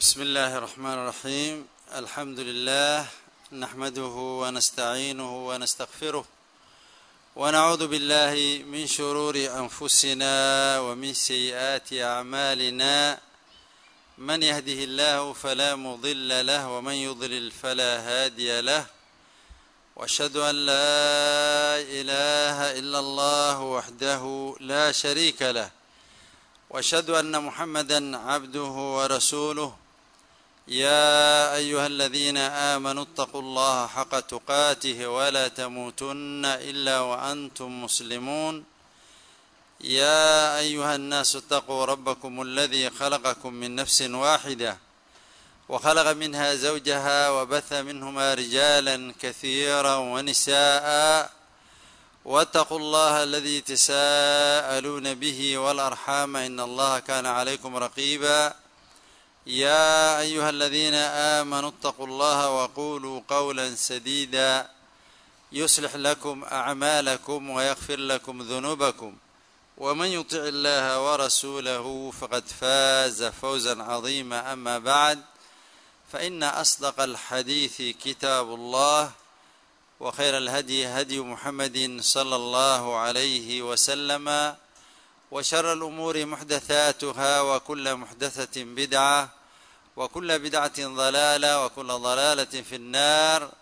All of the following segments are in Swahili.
بسم الله الرحمن الرحيم الحمد لله نحمده ونستعينه ونستغفره ونعوذ بالله من شرور انفسنا ومن سيئات اعمالنا من يهده الله فلا مضل له ومن يضلل فلا هادي له واشهد ان لا اله الا الله وحده لا شريك له واشهد ان محمدا عبده ورسوله يا ايها الذين امنوا اتقوا الله حق تقاته ولا تموتن الا وانتم مسلمون يا ايها الناس اتقوا ربكم الذي خلقكم من نفس واحده وخلق منها زوجها وبث منهما رجالا كثيرا ونساء واتقوا الله الذي تساءلون به والارحام ان الله كان عليكم رقيبا يا ايها الذين امنوا اتقوا الله وقولوا قولا سديدا يصلح لكم اعمالكم ويغفر لكم ذنوبكم ومن يطع الله ورسوله فقد فاز فوزا عظيما اما بعد فان اصدق الحديث كتاب الله وخير الهدي هدي محمد صلى الله عليه وسلم وشر الأمور محدثاتها وكل محدثة بدعة وكل بدعة ضلالة وكل ضلالة في النار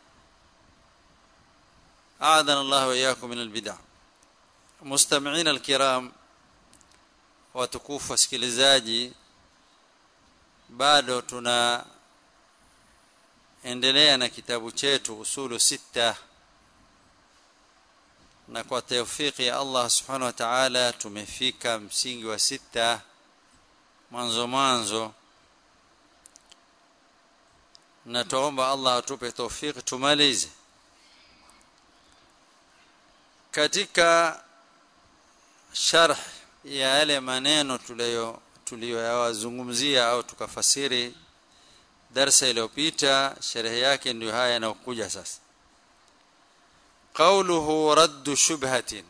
أعاذنا الله وإياكم من البدع مستمعين الكرام watukufu wasikilizaji bado tuna endelea na kitabu chetu usulu sita na kwa taufiki ya Allah subhanahu wa ta'ala tumefika msingi wa sita mwanzo mwanzo na tuomba Allah atupe taufiki tumalize katika sharh ya yale maneno tuliyo tuliyoyazungumzia au tukafasiri darsa iliyopita sherehe yake ndio haya yanayokuja sasa qawluhu raddu shubhatin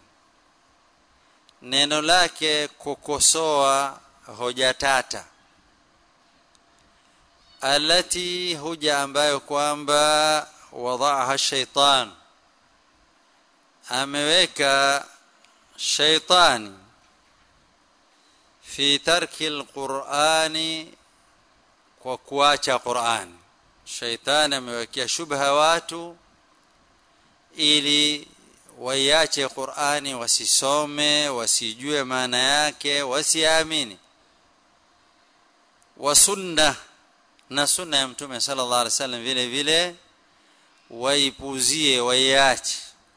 neno lake kukosoa hoja tata alati hoja ambayo kwamba wadaaha shaitan ameweka shaitani fi tarki alqurani kwa kuacha Qur'an shaitani amewekea shubha watu ili waiache Qur'ani wasisome wasijue maana yake wasiamini wa sunna na sunna ya mtume sallallahu alaihi wasallam vile vile waipuzie waiache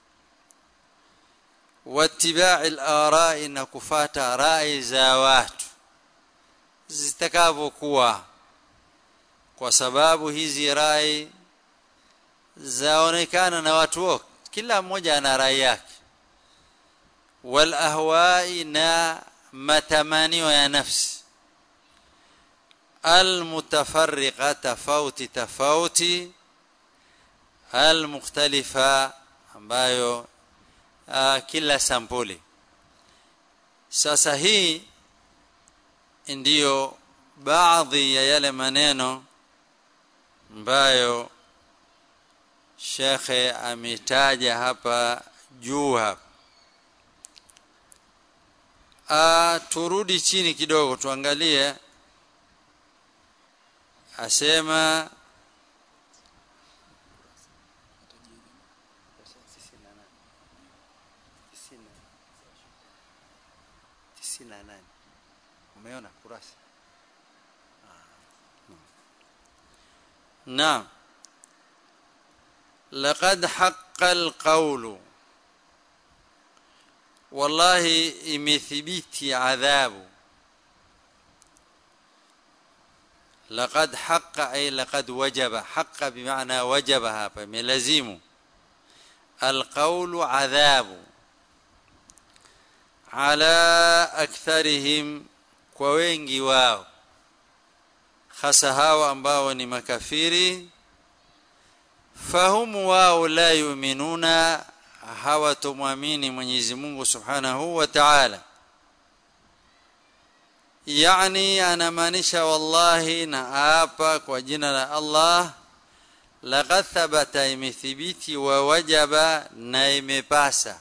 wattiba'i al-ara'i na kufata rai za watu zitakavyokuwa kwa sababu hizi rai zaonekana na watu wote kila mmoja ana rai yake wal ahwai na matamanio ya nafsi المتفرقه tofauti tofauti المختلفه ambayo uh, kila sampuli sasa hii ndiyo baadhi ya yale maneno ambayo shekhe ametaja hapa juu hapa A, turudi chini kidogo tuangalie asema umeona kurasa نعم لقد حق القول والله imethibiti adhabu لقد حق اي لقد وجب حق بمعنى وجب hapa imelazimu القول عذاب على اكثرهم kwa wengi wao hasa hao ambao ni makafiri fahumu wao la yuminuna hawatumwamini Mwenyezi Mungu Subhanahu wa Ta'ala yani anamaanisha wallahi na hapa kwa jina la Allah laqad thabata imethibiti wa wajaba na imepasa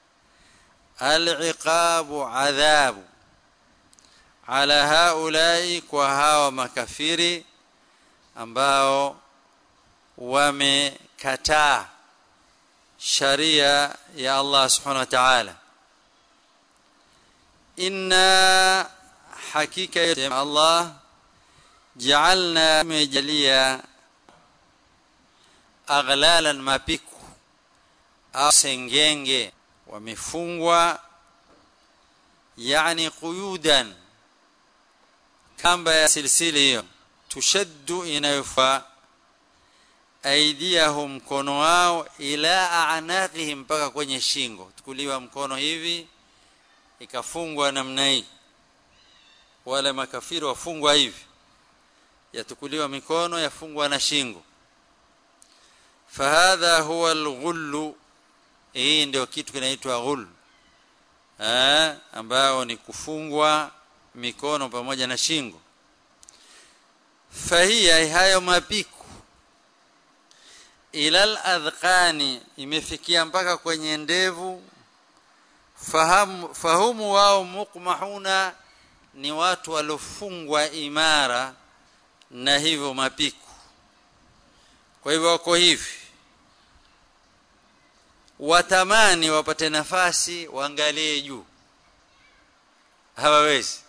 al-iqabu adhabu ala haulai kwa hawa makafiri ambao wamekataa sharia ya Allah subhanahu wa ta'ala inna hakika ya Allah ja'alna mejalia aghlalan mapiku au sengenge wamefungwa yani quyudan kamba ya silsili hiyo tushaddu inayofaa aidiyahum mkono wao ila a'naqihim mpaka kwenye shingo tukuliwa mkono hivi ikafungwa namna hii wale makafiri wafungwa hivi yatukuliwa mikono yafungwa na shingo fahadha huwa alghullu hii ndio kitu kinaitwa ghul eh ambao ni kufungwa mikono pamoja na shingo fahia hayo mapiku ilal adhqani imefikia mpaka kwenye ndevu fahamu fahumu wao mukmahuna ni watu waliofungwa imara na hivyo mapiku kwa hivyo wako hivi watamani wapate nafasi waangalie juu hawawezi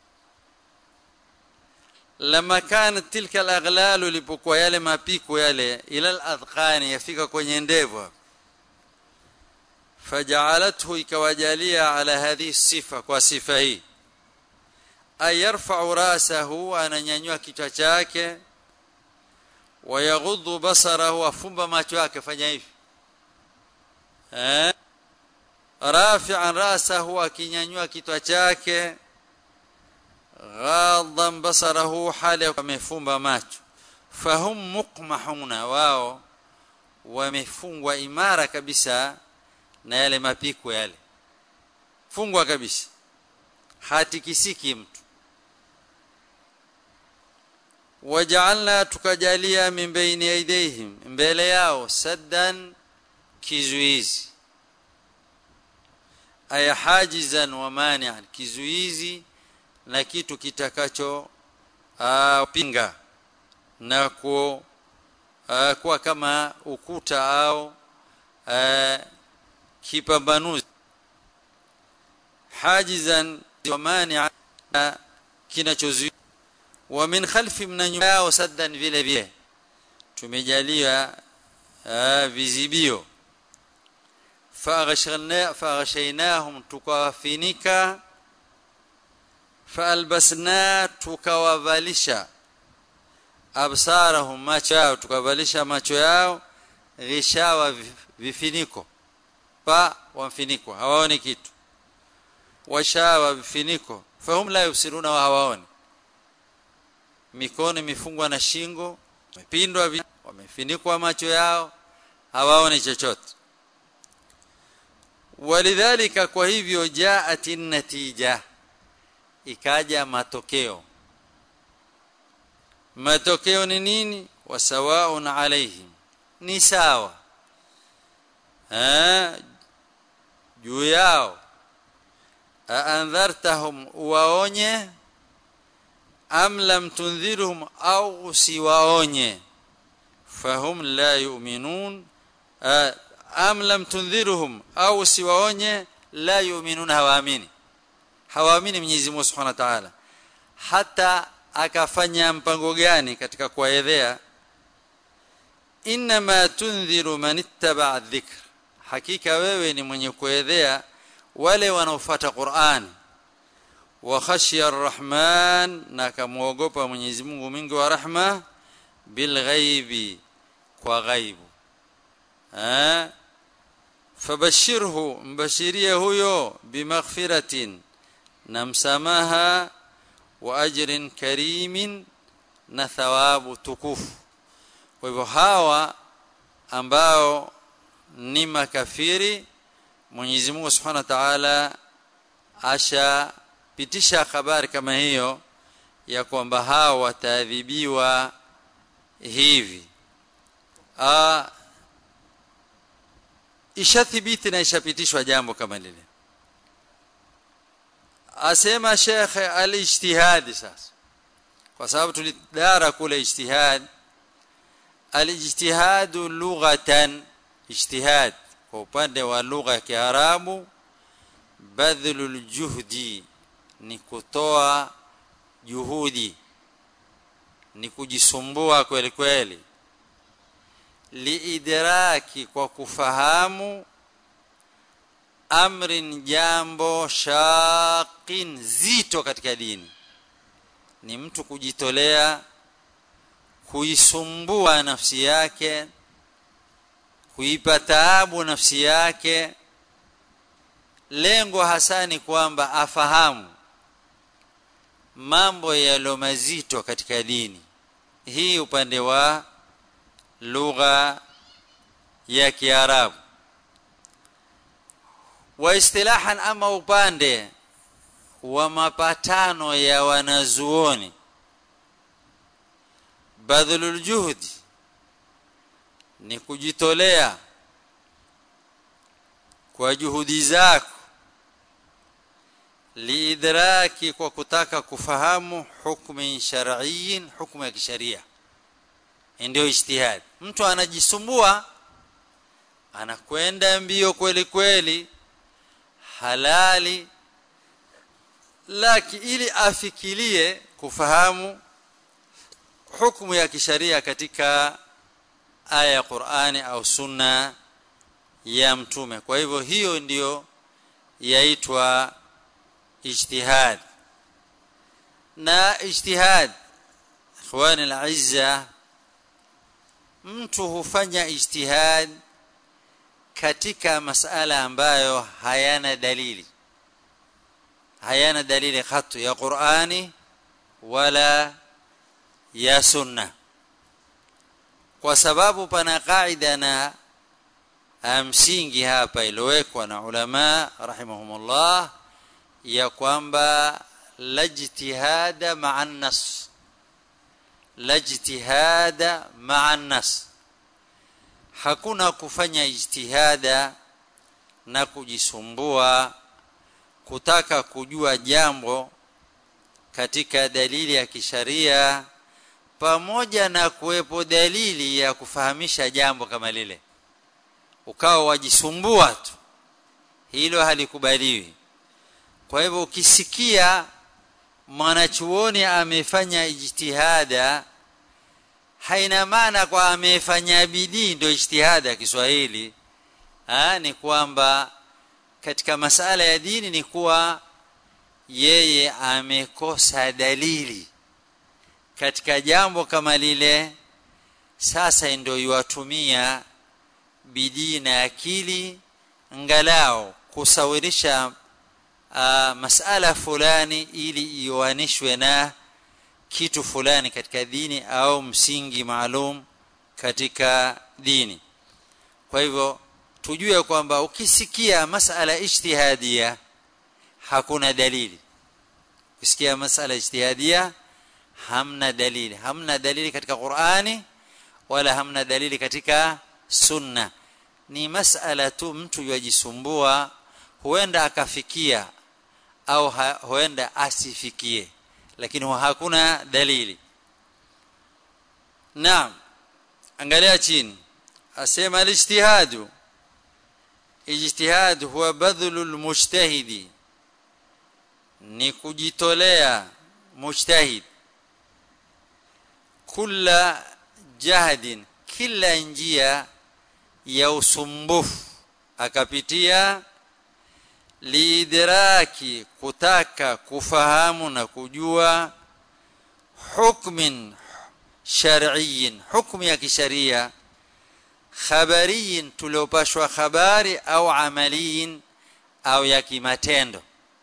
lama kanat tilka alaghlal lipokuwa yale mapiku yale ila aladhqani yafika kwenye ndevu faja'alathu ikawajalia ala hadhihi sifa kwa sifa hii ayarfa'u rasahu ananyanyua kichwa chake wayaghuddu basarahu afumba macho yake fanya hivi eh rafi'an rasahu akinyanyua kichwa chake ghadhan basarahu hali amefumba macho fahum muqmahuna wao wamefungwa imara kabisa na yale mapiko yale fungwa kabisa hatikisiki mtu waja'alna tukajalia min baini aidehim mbele yao saddan kizuizi aya hajizan wa mani'an kizuizi na kitu kitakacho uh, pinga na ku uh, kuwa kama ukuta au uh, kipambanuzi hajizan wa mani'an kinachozuia wa min khalfi min yao saddan vile vile tumejalia uh, vizibio faghashna faghashaynahum tukawafinika faalbasna tukawavalisha absarahum macho yao tukavalisha macho yao ghishawa vifiniko pa wamfiniko hawaoni kitu washawa vifiniko fahum la yusiruna wa hawaoni mikono imefungwa na shingo wamepindwa wamefinikwa macho yao hawaoni chochote walidhalika kwa hivyo jaat natija ikaja matokeo matokeo ni nini wasawaun alaihim ni sawa eh juu yao aandhartahum waonye am lam tundhirhum au usiwaonye fahum la yu'minun am lam tundhirhum au usiwaonye la yu'minun hawaamini hawaamini Mwenyezi Mungu Subhanahu wa Ta'ala hata akafanya mpango gani katika kuwaedhea inma tundhiru man ittaba dhikr hakika wewe ni mwenye kuedhea wale wanaofuata Qur'an wa khashiya arrahman na kamuogopa Mwenyezi Mungu mwingi wa rahma bil ghaibi kwa ghaibu eh fabashirhu mbashirie huyo bimaghfiratin na msamaha wa ajrin karimin na thawabu tukufu kwa hivyo hawa ambao ni makafiri Mwenyezi Mungu Subhanahu wa Ta'ala asha pitisha habari kama hiyo ya kwamba hao wataadhibiwa hivi Aa, ishathibiti na ishapitishwa jambo kama lile asema shekhe alijtihadi sasa kwa sababu tulidara kule ijtihad alijtihadu lughatan ijtihad kwa upande wa lugha ya Kiarabu badhlul juhdi ni kutoa juhudi ni kujisumbua kweli kweli liidraki kwa kufahamu amrin jambo shaqin zito katika dini ni mtu kujitolea kuisumbua nafsi yake kuipa taabu nafsi yake lengo hasa ni kwamba afahamu mambo yalo mazito katika dini hii upande wa lugha ya Kiarabu wa istilahan ama upande wa mapatano ya wanazuoni badhulul juhdi ni kujitolea kwa juhudi zako liidraki kwa kutaka kufahamu hukmi shar'iyyin hukmu ya kisheria ndio ijtihad mtu anajisumbua anakwenda mbio kweli kweli halali laki ili afikirie kufahamu hukumu ya kisharia katika aya ya Qur'ani au sunna ya mtume kwa hivyo hiyo ndiyo yaitwa ijtihad na ijtihad ikhwani al-izza mtu hufanya ijtihad katika masala ambayo hayana dalili hayana dalili khatu ya Qur'ani wala ya sunna kwa sababu pana kaida na msingi hapa iliyowekwa na ulama rahimahumullah ya kwamba lajtihada ma'a nas lajtihada ma'a nas hakuna kufanya ijtihada na kujisumbua kutaka kujua jambo katika dalili ya kisharia pamoja na kuwepo dalili ya kufahamisha jambo kama lile ukawa wajisumbua tu hilo halikubaliwi kwa hivyo ukisikia mwanachuoni amefanya ijtihada haina maana kwa amefanya bidii ndio ijtihada ya Kiswahili ha, ni kwamba katika masala ya dini ni kuwa yeye amekosa dalili katika jambo kama lile sasa ndio yuwatumia bidii na akili ngalao kusawirisha uh, masala fulani ili ioanishwe na kitu fulani katika dini au msingi maalum katika dini kwa hivyo tujue kwamba ukisikia masala ijtihadia hakuna dalili ukisikia masala ijtihadia hamna dalili hamna dalili katika Qur'ani wala hamna dalili katika sunna ni masala tu mtu yajisumbua huenda akafikia au ha, huenda asifikie lakini hakuna dalili naam angalia chini asema alijtihadu ijtihad huwa badhlul mujtahidi ni kujitolea mujtahid kula jahdin kila njia ya usumbufu akapitia liidraki kutaka kufahamu na kujua hukmin shar'iyyin hukmu ya kisharia khabariyin tuliopashwa habari au amaliyin au ya kimatendo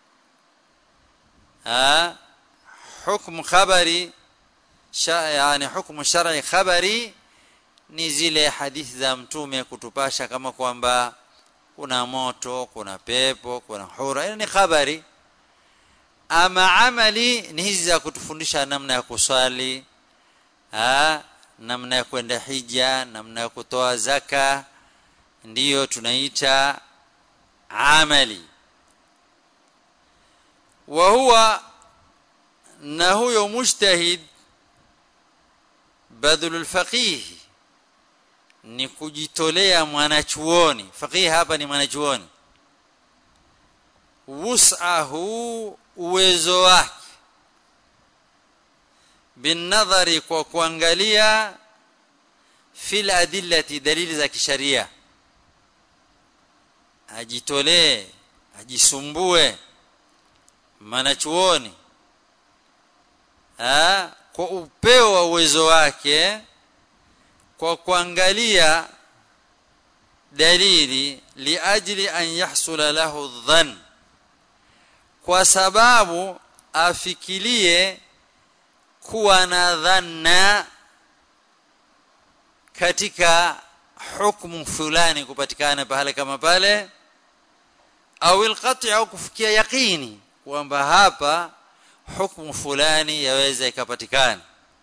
ha hukmu khabari yani hukmu shar'i khabari ni zile hadithi za mtume kutupasha kama kwamba kuna moto kuna pepo kuna hura ni habari ama amali ni hizi za kutufundisha namna ya kuswali ha, namna ya kwenda hija namna ya kutoa zaka ndiyo tunaita amali wa huwa na huyo mujtahid badhulul faqih ni kujitolea mwanachuoni faqih hapa ni mwanachuoni wus'ahu uwezo wake binadhari kwa kuangalia fil adillati dalili za kisharia ajitolee ajisumbue mwanachuoni kwa upeo wa uwezo wake kwa kuangalia dalili liajli an yahsula lahu dhann kwa sababu afikirie kuwa na dhanna katika hukumu fulani kupatikana pale kama pale au alqati au kufikia yaqini kwamba hapa hukumu fulani yaweza ikapatikana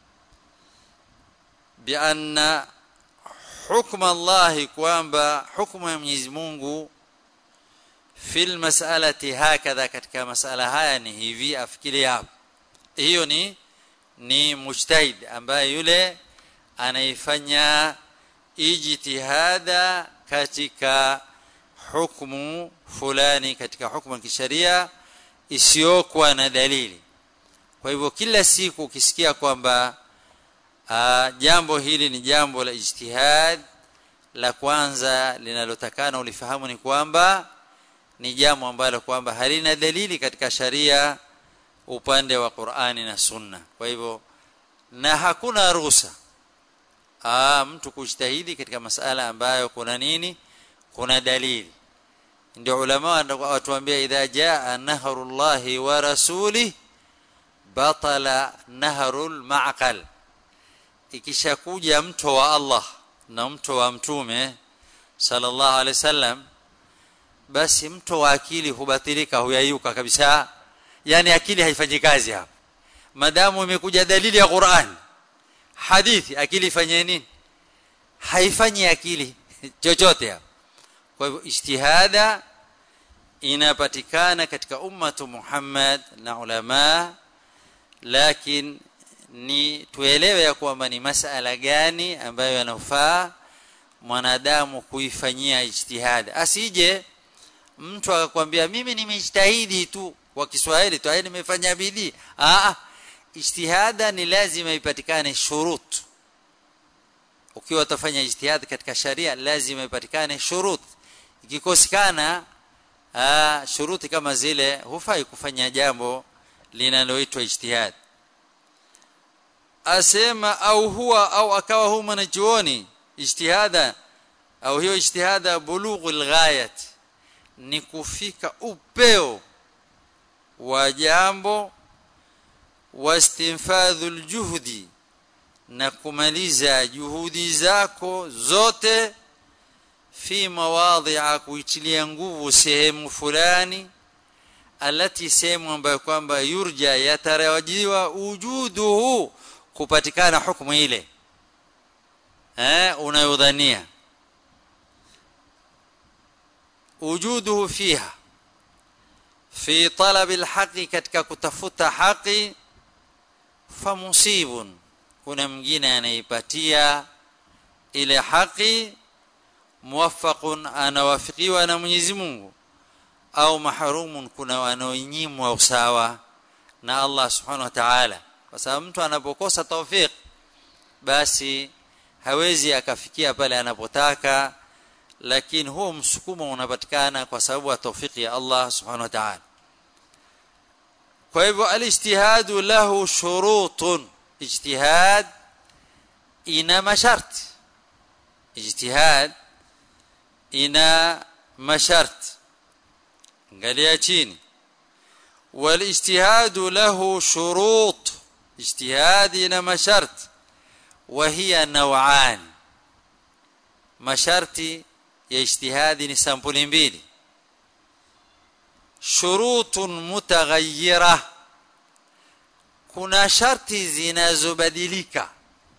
bianna hukma Allah kwamba hukumu ya Mwenyezi Mungu fil mas'alati hakadha katika masala haya ni hivi afikiri hapo hiyo ni ni mujtahid ambaye yule anaifanya ijtihada katika hukumu fulani katika hukumu ya kisheria isiyokuwa na dalili kwa hivyo kila siku ukisikia kwamba jambo hili ni jambo la ijtihad la kwanza linalotakana ulifahamu ni kwamba ni jambo ambalo kwamba halina dalili katika sharia upande wa Qur'ani na Sunna kwa hivyo na hakuna ruhusa ah mtu kujitahidi katika masala ambayo kuna nini kuna dalili ndio ulama watuambia idha jaa nahrullahi wa rasuli batala nahrul ma'qal ikishakuja mto wa Allah na mto wa mtume sallallahu alaihi wasallam basi mto wa akili hubatilika huyayuka kabisa yani akili haifanyi kazi hapo madamu imekuja dalili ya Qur'an hadithi akili ifanye nini haifanyi akili chochote hapo kwa hivyo ijtihada inapatikana katika ummatu Muhammad na ulama lakini ni tuelewe ya kwamba ni masala gani ambayo yanafaa mwanadamu kuifanyia ijtihada asije mtu akakwambia mimi nimejitahidi tu kwa Kiswahili tu nimefanya bidii ah ijtihada ni lazima ipatikane shurut ukiwa utafanya ijtihad katika sharia lazima ipatikane shurut ikikosekana shuruti kama zile hufai kufanya jambo linaloitwa ijtihad asema au huwa au akawa huwa mwanachuoni ijtihada au hiyo ijtihada bulughul ghayat ni kufika upeo wa jambo wastinfadhul juhdi na kumaliza juhudi zako zote fi mawadhi'a kuitilia nguvu sehemu fulani alati sehemu ambayo kwamba yurja yatarajiwa wujuduhu kupatikana hukumu ile eh unayodhania wujuduhu fiha fi talab alhaqi katika kutafuta haki famusibun kuna mwingine anaipatia ile haki muwaffaqun anawafikiwa na Mwenyezi Mungu au mahrumun kuna wanaonyimwa usawa na Allah subhanahu wa ta'ala kwa sababu mtu anapokosa tawfik basi hawezi akafikia pale anapotaka lakini huo msukumo unapatikana kwa sababu ya tawfiki ya Allah subhanahu wa ta'ala kwa hivyo alijtihadu lahu shurutun ijtihad ina masharti ijtihad ina masharti angalia chini والاجتهاد له شروط اجتهاد ina masharti وهي نوعان masharti ya ijtihadi ni sampuli mbili shurutun mutaghayyira kuna sharti zinazobadilika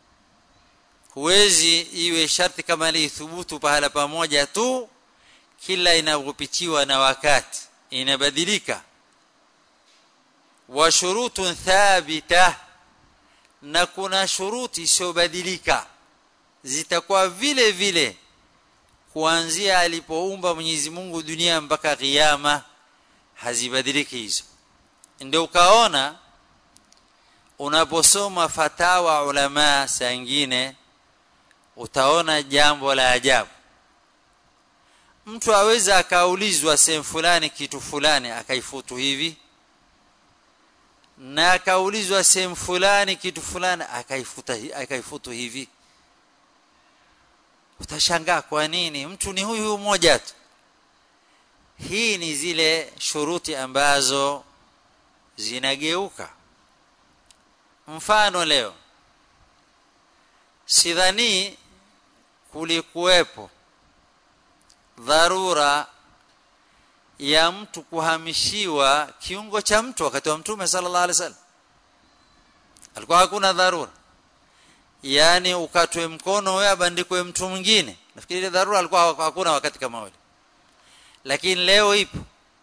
huwezi iwe sharti kama lithubutu pahala pamoja tu kila inavyopitiwa na wakati inabadilika wa shurutun thabita na kuna shuruti isiyobadilika zitakuwa vile vile kuanzia alipoumba Mwenyezi Mungu dunia mpaka kiyama hazibadiliki hizo ndio ukaona unaposoma fatawa ulama saa nyingine utaona jambo la ajabu mtu aweza akaulizwa sehemu fulani kitu fulani akaifutu hivi na akaulizwa sehemu fulani kitu fulani akaifuta akaifutu hivi utashangaa kwa nini mtu ni huyu mmoja tu hii ni zile shuruti ambazo zinageuka mfano leo sidhani kulikuwepo dharura ya mtu kuhamishiwa kiungo cha mtu wakati wa mtume sallallahu alaihi wasallam alikuwa hakuna dharura yani ukatwe mkono wewe abandikwe mtu mwingine nafikiri ile dharura alikuwa hakuna wakati kama ule lakini leo ipo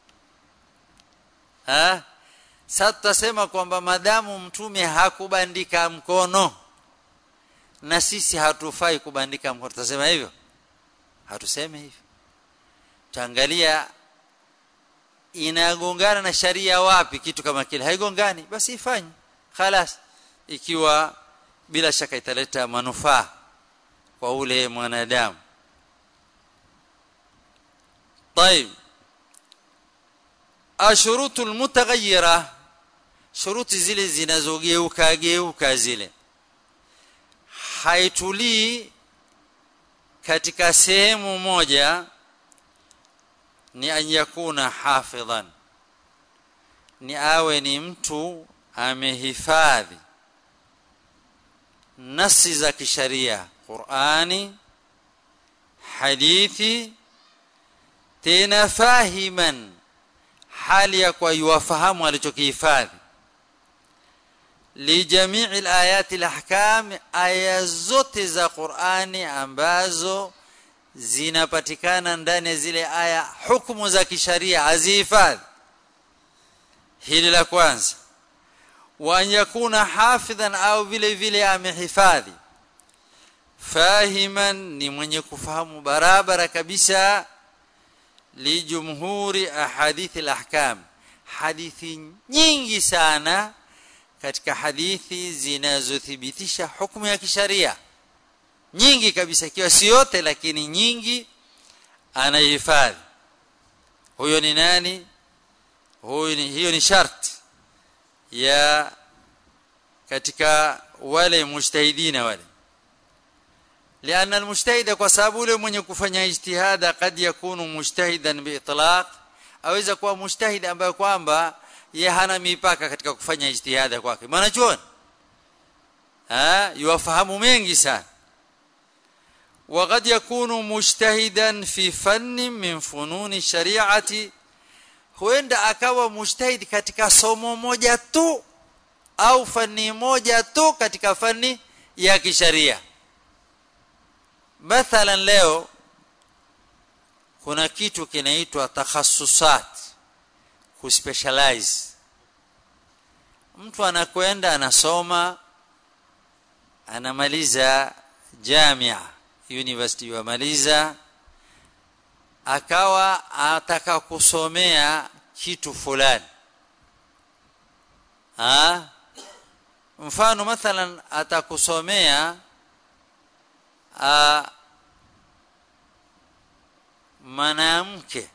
ha sasa tutasema kwamba madamu mtume hakubandika mkono na sisi hatufai kubandika mkono tutasema hivyo hatuseme hivyo taangalia inagongana na sharia wapi kitu kama kile haigongani basi ifanye خلاص ikiwa bila shaka italeta manufaa kwa ule mwanadamu طيب ashurutu almutaghayyira shuruti zile zinazogeuka geuka zile haitulii katika sehemu moja ni an yakuna hafidhan ni awe ni mtu amehifadhi nasi za kisharia Qur'ani hadithi tena fahiman hali ya kwa yuwafahamu alichokihifadhi lijamii alayati alahkam aya zote za Qur'ani ambazo zinapatikana ndani ya zile aya hukumu za kisharia azihifadhi hili la kwanza wa an yakuna hafidhan au vile vile amehifadhi fahiman ni mwenye kufahamu barabara kabisa lijumhuri ahadithi alahkam hadithi nyingi sana katika hadithi zinazothibitisha hukumu ya kisharia nyingi kabisa ikiwa si yote lakini nyingi anahifadhi huyo ni nani huyo ni hiyo ni sharti ya katika wale mujtahidina wale لأن المجتهد kwa sababu yule mwenye kufanya ijtihada kad yakunu mujtahidan biitlaq aweza kuwa mujtahid ambaye kwamba yeye hana mipaka katika kufanya ijtihada kwake maana chuoni ah yuwafahamu mengi sana وقد يكون مجتهدا في فن من فنون الشريعه huenda akawa mujtahid katika somo moja tu au fani moja tu katika fani ya kisharia mathalan leo kuna kitu kinaitwa takhasusat kuspecialize mtu anakwenda anasoma anamaliza jamia university yamaliza akawa ataka kusomea kitu fulani ha mfano mathalan atakusomea mwanamke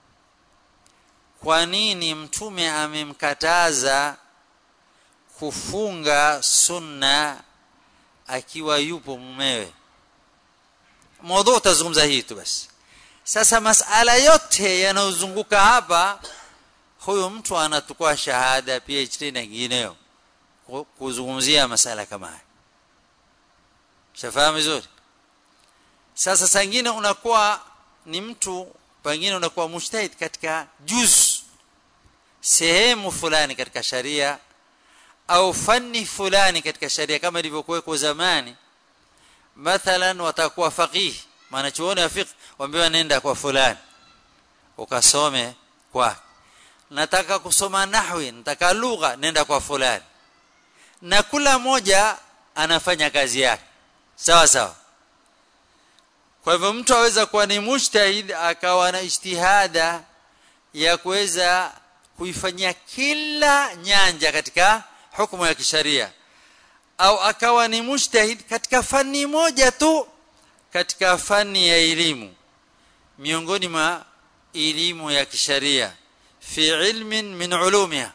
kwa nini mtume amemkataza kufunga sunna akiwa yupo mumewe mada utazungumza hii tu basi sasa masala yote yanayozunguka hapa huyo mtu anatukua shahada PhD na nyingineyo kuzungumzia masala kama haya shafahamu vizuri sasa sangine unakuwa ni mtu pengine unakuwa mujtahid katika juz sehemu fulani katika sharia au fani fulani katika sharia kama ilivyokuwekwa zamani mathalan watakuwa faqih maana chuoni ya fiqh waambiwa nenda kwa fulani ukasome kwa nataka kusoma nahwi nataka lugha nenda kwa fulani na kila moja anafanya kazi yake sawa sawa kwa hivyo mtu aweza kuwa ni mujtahid akawa na ijtihada ya kuweza kuifanyia kila nyanja katika hukumu ya kisharia au akawa ni mujtahid katika fani moja tu katika fani ya elimu miongoni mwa elimu ya kisharia fi ilmin min ulumiha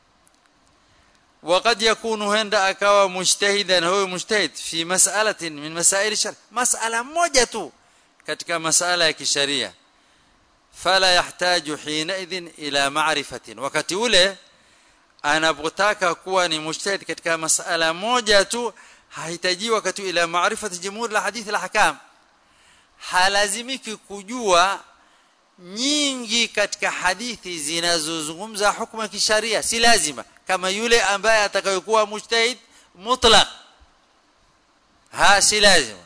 وقد يكون هندا akawa mujtahidan huwa mujtahid fi mas'alatin min masail shar mas'ala moja tu katika masala ya kisharia fala yahtaju hina idhin ila ma'rifatin wakati ule anapotaka kuwa ni mujtahid katika masala moja tu hahitaji wakati ila maarifati jumhur la hadith la ahkam halazimiki kujua nyingi katika hadithi zinazozungumza hukumu ya kisharia si lazima kama yule ambaye atakayokuwa mujtahid mutlaq ha si lazima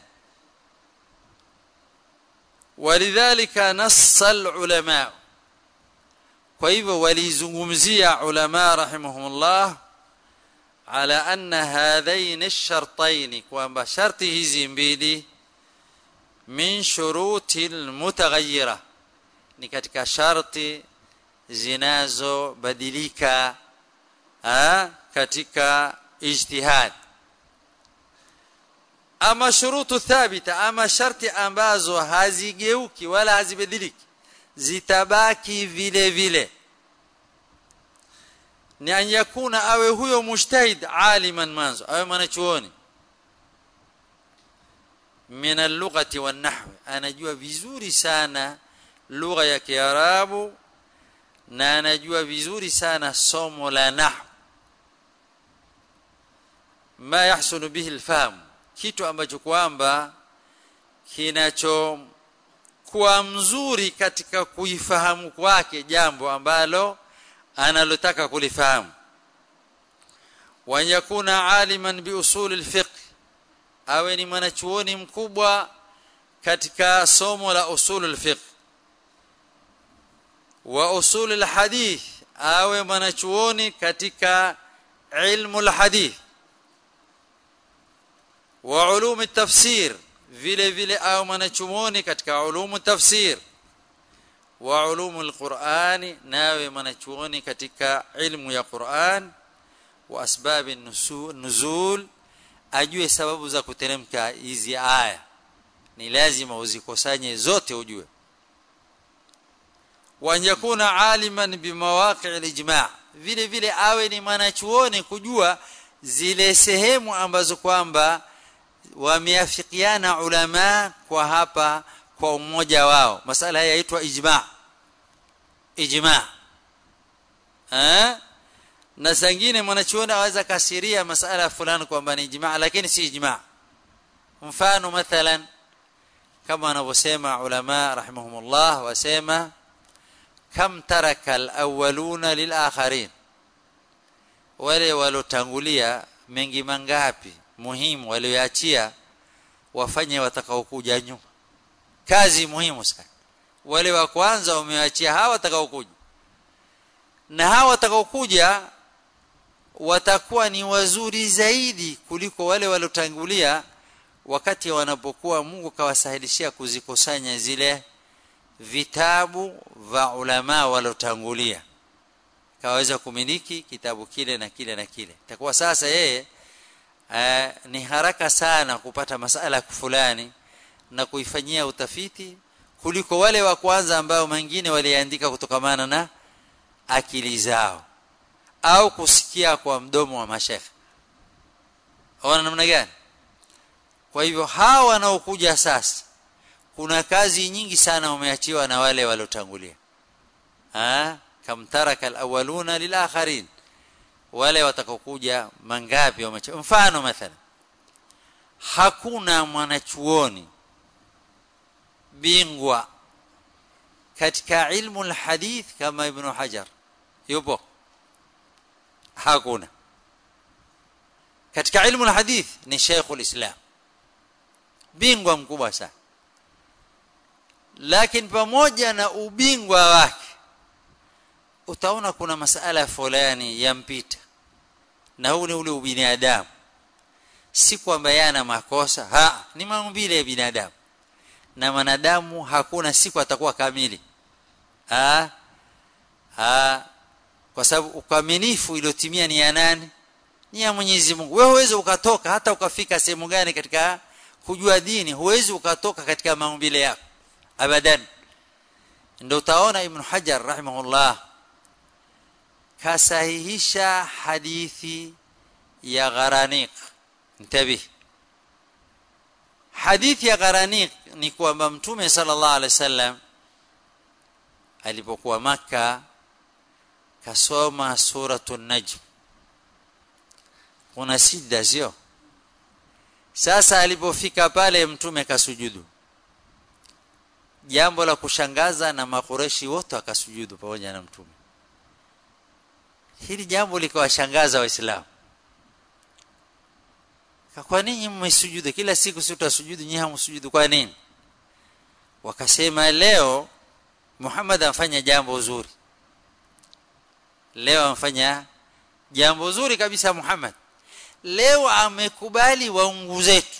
ولذلك نص العلماء kwa hivyo walizungumzia ulama rahimahumullah ala anna hadhain ash-shartayn kwamba sharti hizi mbili min shuruti al-mutaghayyira ni katika sharti zinazobadilika katika ijtihad ama shurutu thabita ama sharti ambazo hazigeuki wala hazibadiliki zitabaki vile vile ni an yakuna awe huyo mujtahid aliman manzo awe mwanachuoni min al-lughati wan-nahwi anajua vizuri sana lugha ya kiarabu na anajua vizuri sana somo la nahwu ma yahsunu bihi al-fahm kitu ambacho kwamba kinacho kuwa mzuri katika kuifahamu kwake jambo ambalo analotaka kulifahamu wa yakuna aliman bi usul al-fiqh awe ni mwanachuoni mkubwa katika somo la usul al-fiqh wa usul al-hadith awe mwanachuoni katika ilmu al-hadith wa ulum at-tafsir vile vile au mwanachuoni katika ulumu tafsir wa ulumu alqur'ani nawe mwanachuoni katika ilmu ya Qur'an wa asbabi nuzul ajue sababu za kuteremka hizi aya ni lazima uzikusanye zote ujue wa yakuna aliman bimawaqi' alijma' vile vile awe ni mwanachuoni kujua zile sehemu ambazo kwamba wameafikiana ulama kwa hapa kwa umoja wao masala haya yaitwa ijma ijma eh na sangine mwanachuoni aweza kasiria masala fulani kwamba ni ijma lakini si ijma mfano mathalan kama wanavyosema ulama rahimahumullah wasema kam taraka alawwaluna lilakharin wale walotangulia mengi mangapi muhimu walioachia wafanye watakaokuja nyuma kazi muhimu sana wale wa kwanza wameachia hawa watakaokuja na hawa watakaokuja watakuwa ni wazuri zaidi kuliko wale waliotangulia wakati wanapokuwa Mungu kawasahilishia kuzikusanya zile vitabu vya ulama waliotangulia kaweza kumiliki kitabu kile na kile na kile itakuwa sasa yeye Uh, ni haraka sana kupata masala fulani na kuifanyia utafiti kuliko wale wa kwanza ambao mengine waliandika kutokamana na akili zao au kusikia kwa mdomo wa mashekhe ona namna gani kwa hivyo hawa wanaokuja sasa kuna kazi nyingi sana wameachiwa na wale waliotangulia ah kam taraka alawwaluna lilakharin wale watakaokuja mangapi wamecha mfano mathalan hakuna mwanachuoni bingwa katika ilmu alhadith kama ibn hajar yupo hakuna katika ilmu alhadith ni Sheikhul Islam bingwa mkubwa sana lakini pamoja na ubingwa wake utaona kuna masala fulani yampita na huu ni ule ubinadamu si kwamba yana makosa ha ni maumbile ya binadamu na manadamu hakuna siku atakuwa kamili ha ha kwa sababu ukamilifu iliyotimia ni ya nani ni ya Mwenyezi Mungu wewe huwezi ukatoka hata ukafika sehemu gani katika kujua dini huwezi ukatoka katika maumbile yako abadan ndio utaona ibn Hajar rahimahullah kasahihisha hadithi ya Gharaniq intabih hadithi ya Gharaniq ni kwamba mtume sallallahu alaihi wasallam alipokuwa maka kasoma suratul najm kuna sida sio sasa alipofika pale mtume kasujudu jambo la kushangaza na makureshi wote akasujudu pamoja na mtume hili jambo likawashangaza waislamu kwa nini mmesujudu kila siku si utasujudu nyinyi hamsujudu kwa nini wakasema leo Muhammad amfanya jambo zuri leo amfanya jambo zuri kabisa Muhammad leo amekubali waungu zetu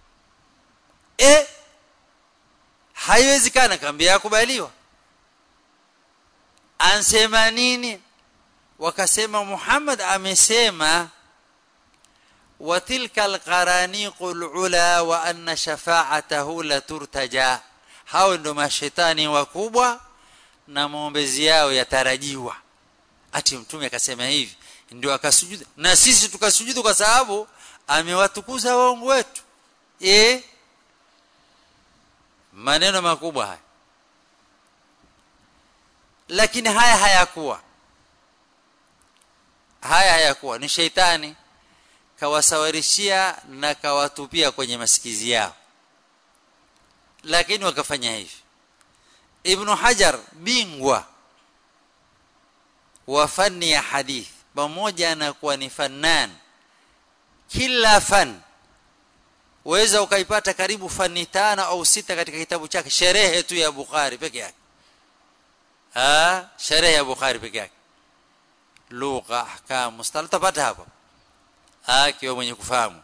e haiwezekana kambia yakubaliwa ansema nini wakasema Muhammad amesema وتلك القرانيق العلا وان شفاعته لترتجى hao ndo mashetani wakubwa na maombezi yao yatarajiwa ati mtume akasema hivi ndio akasujudu na sisi tukasujudu kwa sababu amewatukuza waungu wetu eh maneno makubwa haya lakini haya hayakuwa haya hayakuwa ni sheitani kawasawarishia na kawatupia kwenye masikizi yao lakini wakafanya hivi ibn hajar bingwa wa fani ya hadith pamoja na kuwa ni fannan kila fan waweza ukaipata karibu fani tano au sita katika kitabu chake sherehe tu ya bukhari peke yake ah sherehe ya bukhari peke yake lugha ahkam mustalah tapata hapo akiwa mwenye kufahamu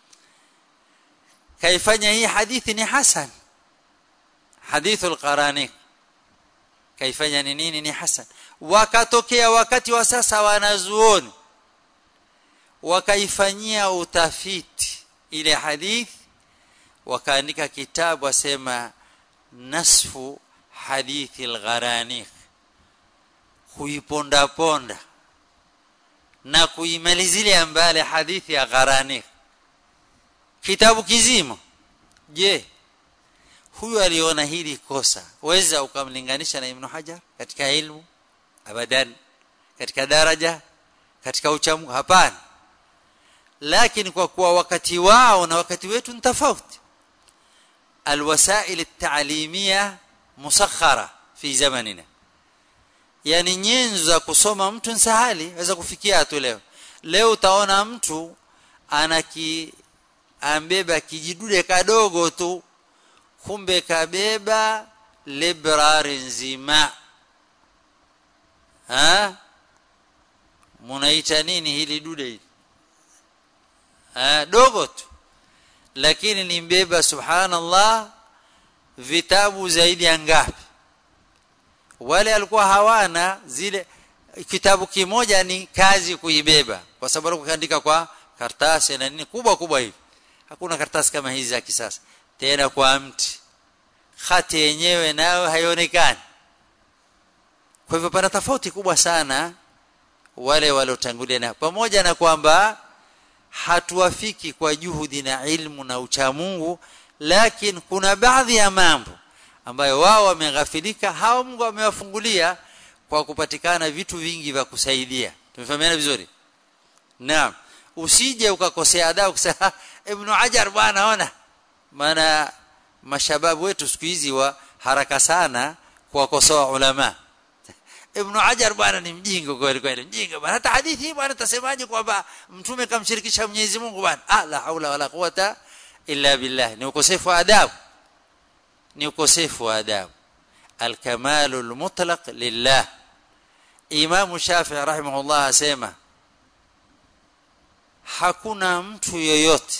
kaifanya hii hadithi ni hasan hadithul qaraniq kaifanya ni nini ni hasan wakatokea wakati wa sasa wanazuoni wakaifanyia utafiti ile hadithi wakaandika kitabu wasema nasfu hadithi al-gharaniq kuiponda ponda na kuimalizilia mbali hadithi ya gharaniq kitabu kizima je huyu aliona hili kosa weza ukamlinganisha na ibn hajar katika ilmu abadan katika daraja katika uchamu hapana lakini kwa kuwa wakati wao na wakati wetu ni tofauti alwasail at-ta'limiyya musakhara fi zamanina yani nyenzo za kusoma mtu nsahali aweza kufikia tu leo leo utaona mtu anaki ambeba kijidude kadogo tu kumbe kabeba librari nzima ha munaita nini hili dude hili ha dogo tu lakini limbeba subhanallah vitabu zaidi ya ngapi wale alikuwa hawana zile kitabu kimoja ni kazi kuibeba kwa sababu kuandika kwa karatasi na nini kubwa kubwa hivi hakuna karatasi kama hizi za kisasa tena kwa mti khati yenyewe nayo haionekani kwa hivyo pana tofauti kubwa sana wale waliotangulia na pamoja na kwamba hatuwafiki kwa juhudi na ilmu na uchamungu lakini kuna baadhi ya mambo ambayo wao wameghafilika hao Mungu amewafungulia kwa kupatikana vitu vingi vya kusaidia tumefahamiana vizuri naam usije ukakosea adabu kusema ibn hajar bwana ona maana mashababu wetu siku hizi wa haraka sana kuwakosoa ulama ibn hajar bwana ni mjinga kweli kweli mjinga bwana hata hadithi hii bwana tasemaje kwamba mtume kamshirikisha Mwenyezi Mungu bwana ah la haula wala quwata illa billah ni ukosefu wa adabu ni ukosefu wa adabu الكمال المطلق لله Imam Shafi'i rahimahullah asema hakuna mtu yoyote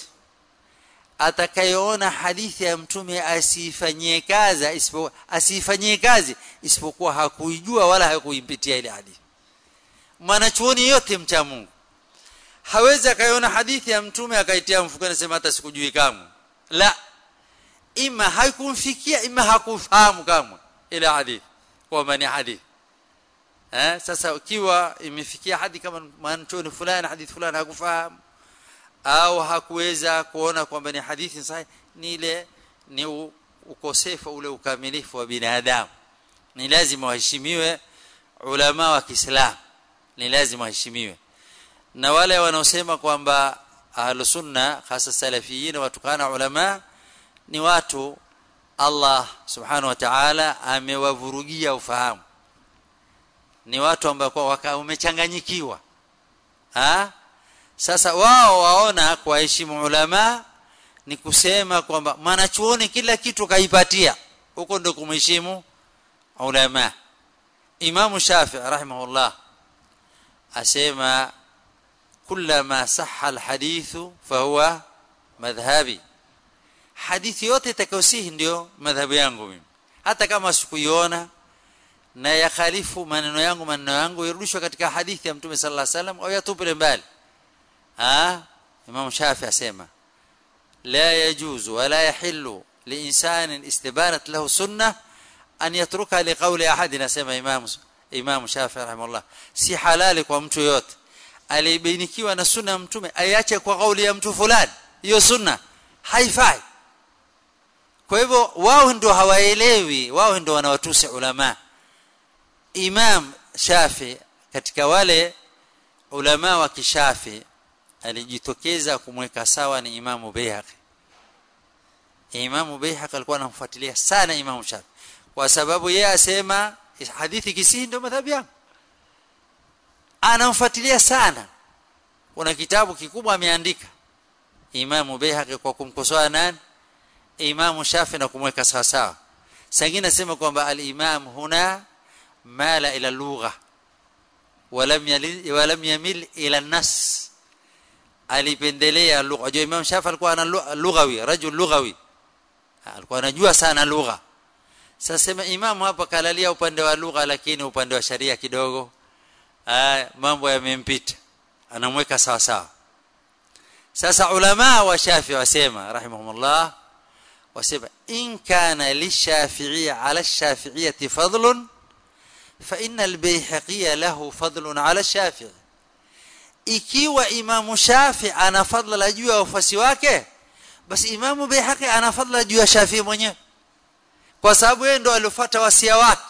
atakayeona hadithi ya mtume asifanyie kazi isipokuwa asifanyie kazi isipokuwa hakuijua wala hakuimpitia ile hadithi mwanachuoni yote mcha Mungu hawezi akaiona hadithi ya mtume akaitia mfukoni sema hata sikujui kamwe la ima haikumfikia ima hakufahamu kamwe ile hadithi kwamba ni hadithi eh sasa ukiwa imefikia hadi kama mwanachuoni fulani hadithi fulani hakufahamu au hakuweza kuona kwamba ni hadithi sahihi ni ile ni ukosefu ule ukamilifu wa binadamu ni lazima waheshimiwe ulama wa Kiislamu ni lazima waheshimiwe na wale wanaosema kwamba ahlus sunna hasa salafiyin watukana ulama ni watu Allah subhanahu wa ta'ala amewavurugia ufahamu ni watu ambao kwa wamechanganyikiwa ha sasa wao waona kuwaheshimu ulama ni kusema kwamba mwanachuoni kila kitu kaipatia huko ndio kumheshimu ulama Imam Shafi'i rahimahullah asema kullama sahha alhadithu fahuwa madhhabi hadithi yote itakayosihi ndio madhhabu yangu mimi hata kama sikuiona na yakhalifu maneno yangu maneno yangu irudishwe katika hadithi ya mtume sallallahu alaihi wasallam au yatupile mbali ah imam shafi asema la yajuzu wala yahillu liinsan istibanat lahu sunnah an yatruka liqawli ahad asema imam imam shafi rahimahullah si halali kwa mtu yote alibainikiwa na sunna ya mtume aiache kwa kauli ya mtu fulani hiyo sunna haifai kwa hivyo wao ndio hawaelewi wao ndio wanawatusi ulama imam shafi katika wale ulama wa kishafi alijitokeza kumweka sawa ni imamu Baihaqi imamu Baihaqi alikuwa anamfuatilia sana imamu Shafi kwa sababu yeye asema hadithi kisihi ndio madhhabi yangu anamfuatilia sana kuna kitabu kikubwa ameandika imamu Baihaqi kwa kumkosoa nani imamu Shafi na kumweka sawa sawa sangine nasema kwamba al-imam huna mala ila lugha ولم يلي ولم يميل الى النص alipendelea lugha unajua Imam Shafi alikuwa ana lughawi rajul lughawi alikuwa anajua sana lugha sasa sema imam hapa kalalia upande wa lugha lakini upande wa sharia kidogo mambo yamempita anamweka sawa sawa sasa ulama wa Shafi wasema rahimahumullah wasema in kana lishafi'i ala ash-shafi'iyyati fadlun fa inna al-bayhaqi lahu fadlun ala ash-shafi'i ikiwa imamu shafi ana fadla juu ya wafasi wake basi imamu Baihaqi ana fadla juu ya Shafi mwenyewe kwa sababu yeye ndo alifuata wasia wake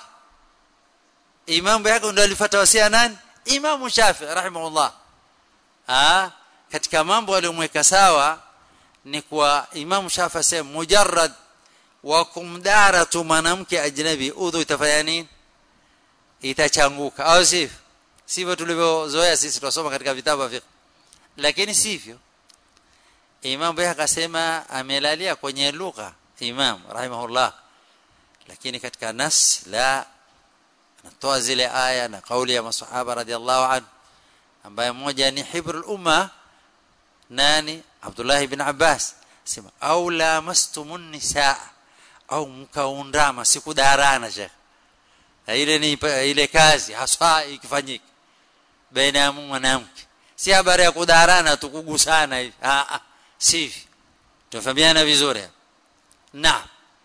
imamu Baihaqi ndo alifuata wasia nani imamu Shafi rahimahullah ah katika mambo aliyomweka sawa ni kwa imamu Shafi asema mujarrad wa kumdaratu mwanamke ajnabi udhu itafanya nini itachanguka au sivyo sivyo tulivyozoea sisi tunasoma katika vitabu vya lakini sivyo Imam Bayhaqi akasema amelalia kwenye lugha Imam rahimahullah lakini katika nas la anatoa zile aya na kauli ya masahaba radhiallahu anhu ambaye mmoja ni hibrul umma nani Abdullah ibn Abbas sema au la mastumun nisaa au mkaundama sikudarana shekh ile ni ile kazi haswa ikifanyika baina ya mwanamke si habari ya kudarana tukugusana hivi ah ah sivi tufahamiana vizuri na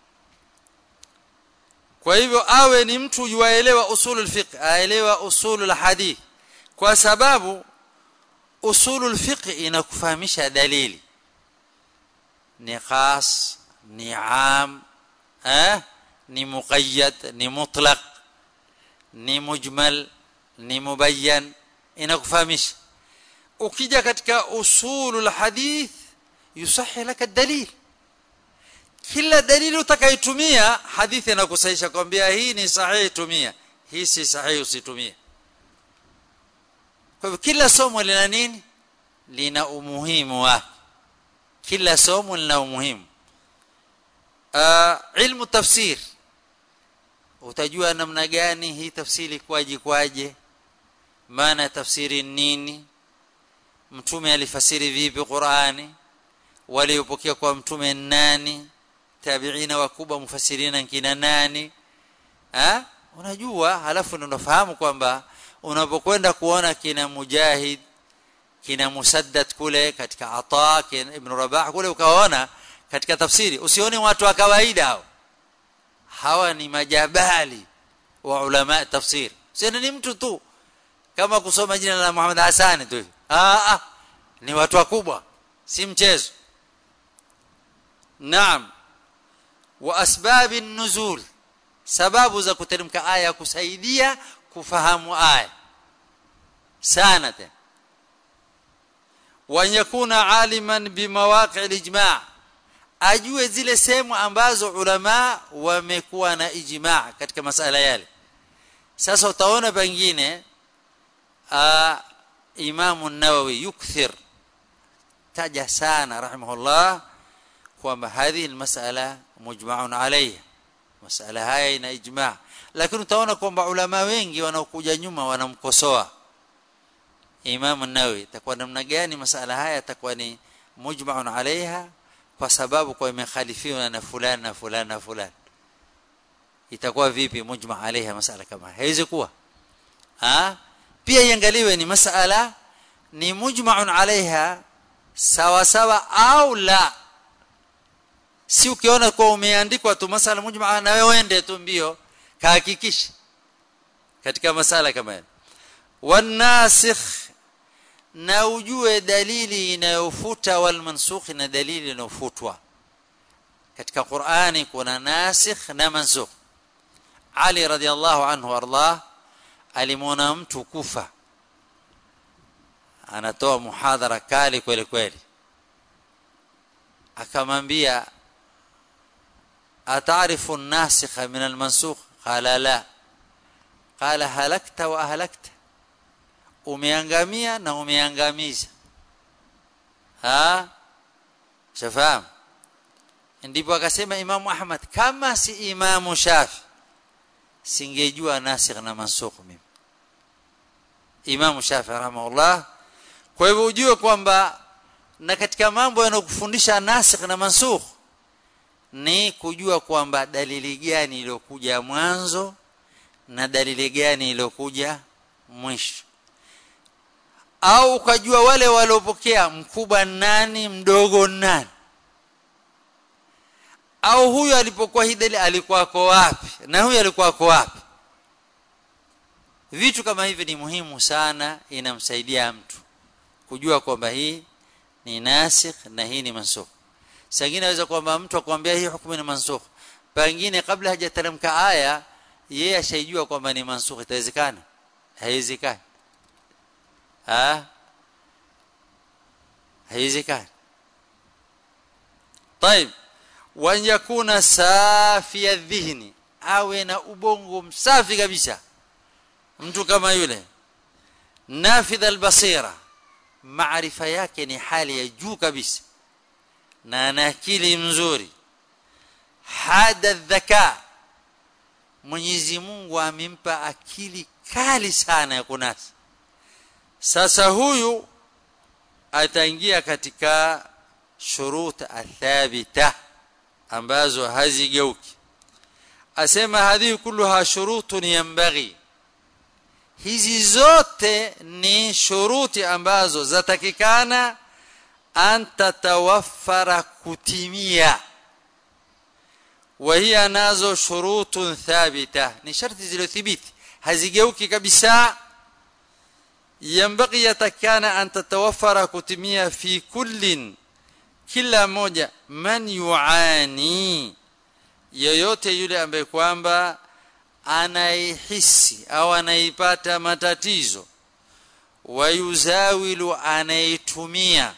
kwa hivyo awe ni mtu yuaelewa usulul fiqh aelewa usulul hadith kwa sababu usulul fiqh inakufahamisha dalili ni khas ni am eh ni muqayyad ni mutlaq ni mujmal ni mubayyan inakufahamisha ukija katika usulul hadith yusahi laka dalil kila dalili utakayotumia hadithi inakusahisha kwambia hii ni sahihi tumia hii si sahihi usitumie kwa hivyo kila somo lina nini lina umuhimu wake kila somo lina umuhimu uh, ilmu tafsir utajua namna gani hii tafsiri kwaje kwaje maana tafsiri nini mtume alifasiri vipi Qur'ani waliopokea kwa mtume nani tabiina wakubwa mufasirina kina nani ha? unajua halafu unafahamu kwamba unapokwenda kuona kina mujahid kina musaddad kule katika ata kina ibn rabah kule ukaona katika tafsiri usione watu wa kawaida hao hawa ni majabali wa ulama tafsir sio ni mtu tu kama kusoma jina la Muhammad Hassan tu ah, ah ni watu wakubwa si mchezo naam wa asbabi nuzul sababu za kuteremka aya kusaidia kufahamu aya sana tena wa yakuna aliman bimawaqi alijma' ajue zile sehemu ambazo ulama wamekuwa na ijma' katika masala yale sasa utaona pengine Imam an-Nawawi yukthir taja sana rahimahullah kwamba hadhi almas'ala mujma'un alayha masala haya ina ijma' lakini utaona kwamba ulama wengi wanaokuja nyuma wanamkosoa Imam an-Nawawi itakuwa namna gani masala haya itakuwa ni mujma'un alayha kwa sababu kwa imekhalifiwa na fulani na fulani na fulani itakuwa vipi mujma' alayha masala kama haiwezi kuwa ah pia iangaliwe ni masala ni mujma'un alaiha sawa sawa au la si ukiona kwa umeandikwa tu masala mujma'a na wewe uende tu mbio kahakikisha katika masala kama hili wanasikh na ujue dalili inayofuta wal mansukh na dalili inayofutwa katika Qur'ani kuna nasikh na mansukh Ali radhiallahu anhu ardah alimwona mtu kufa anatoa muhadhara kali kweli kweli akamwambia atarifu an-nasikha min al-mansukh qala la qala halakta wa ahlakta umeangamia na umeangamiza ha shafaam ndipo akasema Imam Ahmad kama si Imam Shafi singejua nasikh na mansukh mimi Imam Shafi rahimahullah kwa hivyo ujue kwamba na katika mambo yanayokufundisha nasikh na mansukh ni kujua kwamba dalili gani iliyokuja mwanzo na dalili gani iliyokuja mwisho au ukajua wale waliopokea mkubwa nani mdogo nani au huyu alipokuwa hii dalili alikuwa kwa wapi na huyu alikuwa kwa wapi vitu kama hivi ni muhimu sana inamsaidia mtu kujua kwamba hii ni nasikh na hii ni mansukh sangine naweza kwamba mtu akwambia hii hukumu ni mansukh pengine kabla hajateremka aya yeye ashaijua kwamba ni mansukh itawezekana haiwezekani ah haiwezekani طيب وان يكون صافي الذهن awe na ubongo msafi kabisa mtu kama yule nafidh albasira maarifa yake ni hali ya juu kabisa na ana akili mzuri hada dhaka Mwenyezi Mungu amempa akili kali sana ya kunasa sasa huyu ataingia katika shurut athabita ambazo hazigeuki asema hadhi kulluha shurutun yanbaghi hizi zote ni shuruti ambazo zatakikana an tatawaffara kutimia وهي nazo shurutun thabita ni sharti zilizothibiti hazigeuki kabisa ينبغي yatakana an tatawaffara kutimia fi kullin kila moja man yuani yoyote yule ambaye kwamba anaihisi au anaipata matatizo wayuzawilu anaitumia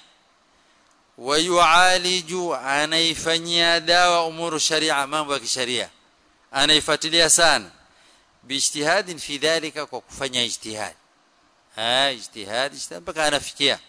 wayualiju anaifanyia dawa umuru sharia mambo ya kisharia anaifuatilia sana biijtihadin fi dhalika kwa kufanya ijtihad ha ijtihad ijtihad mpaka anafikia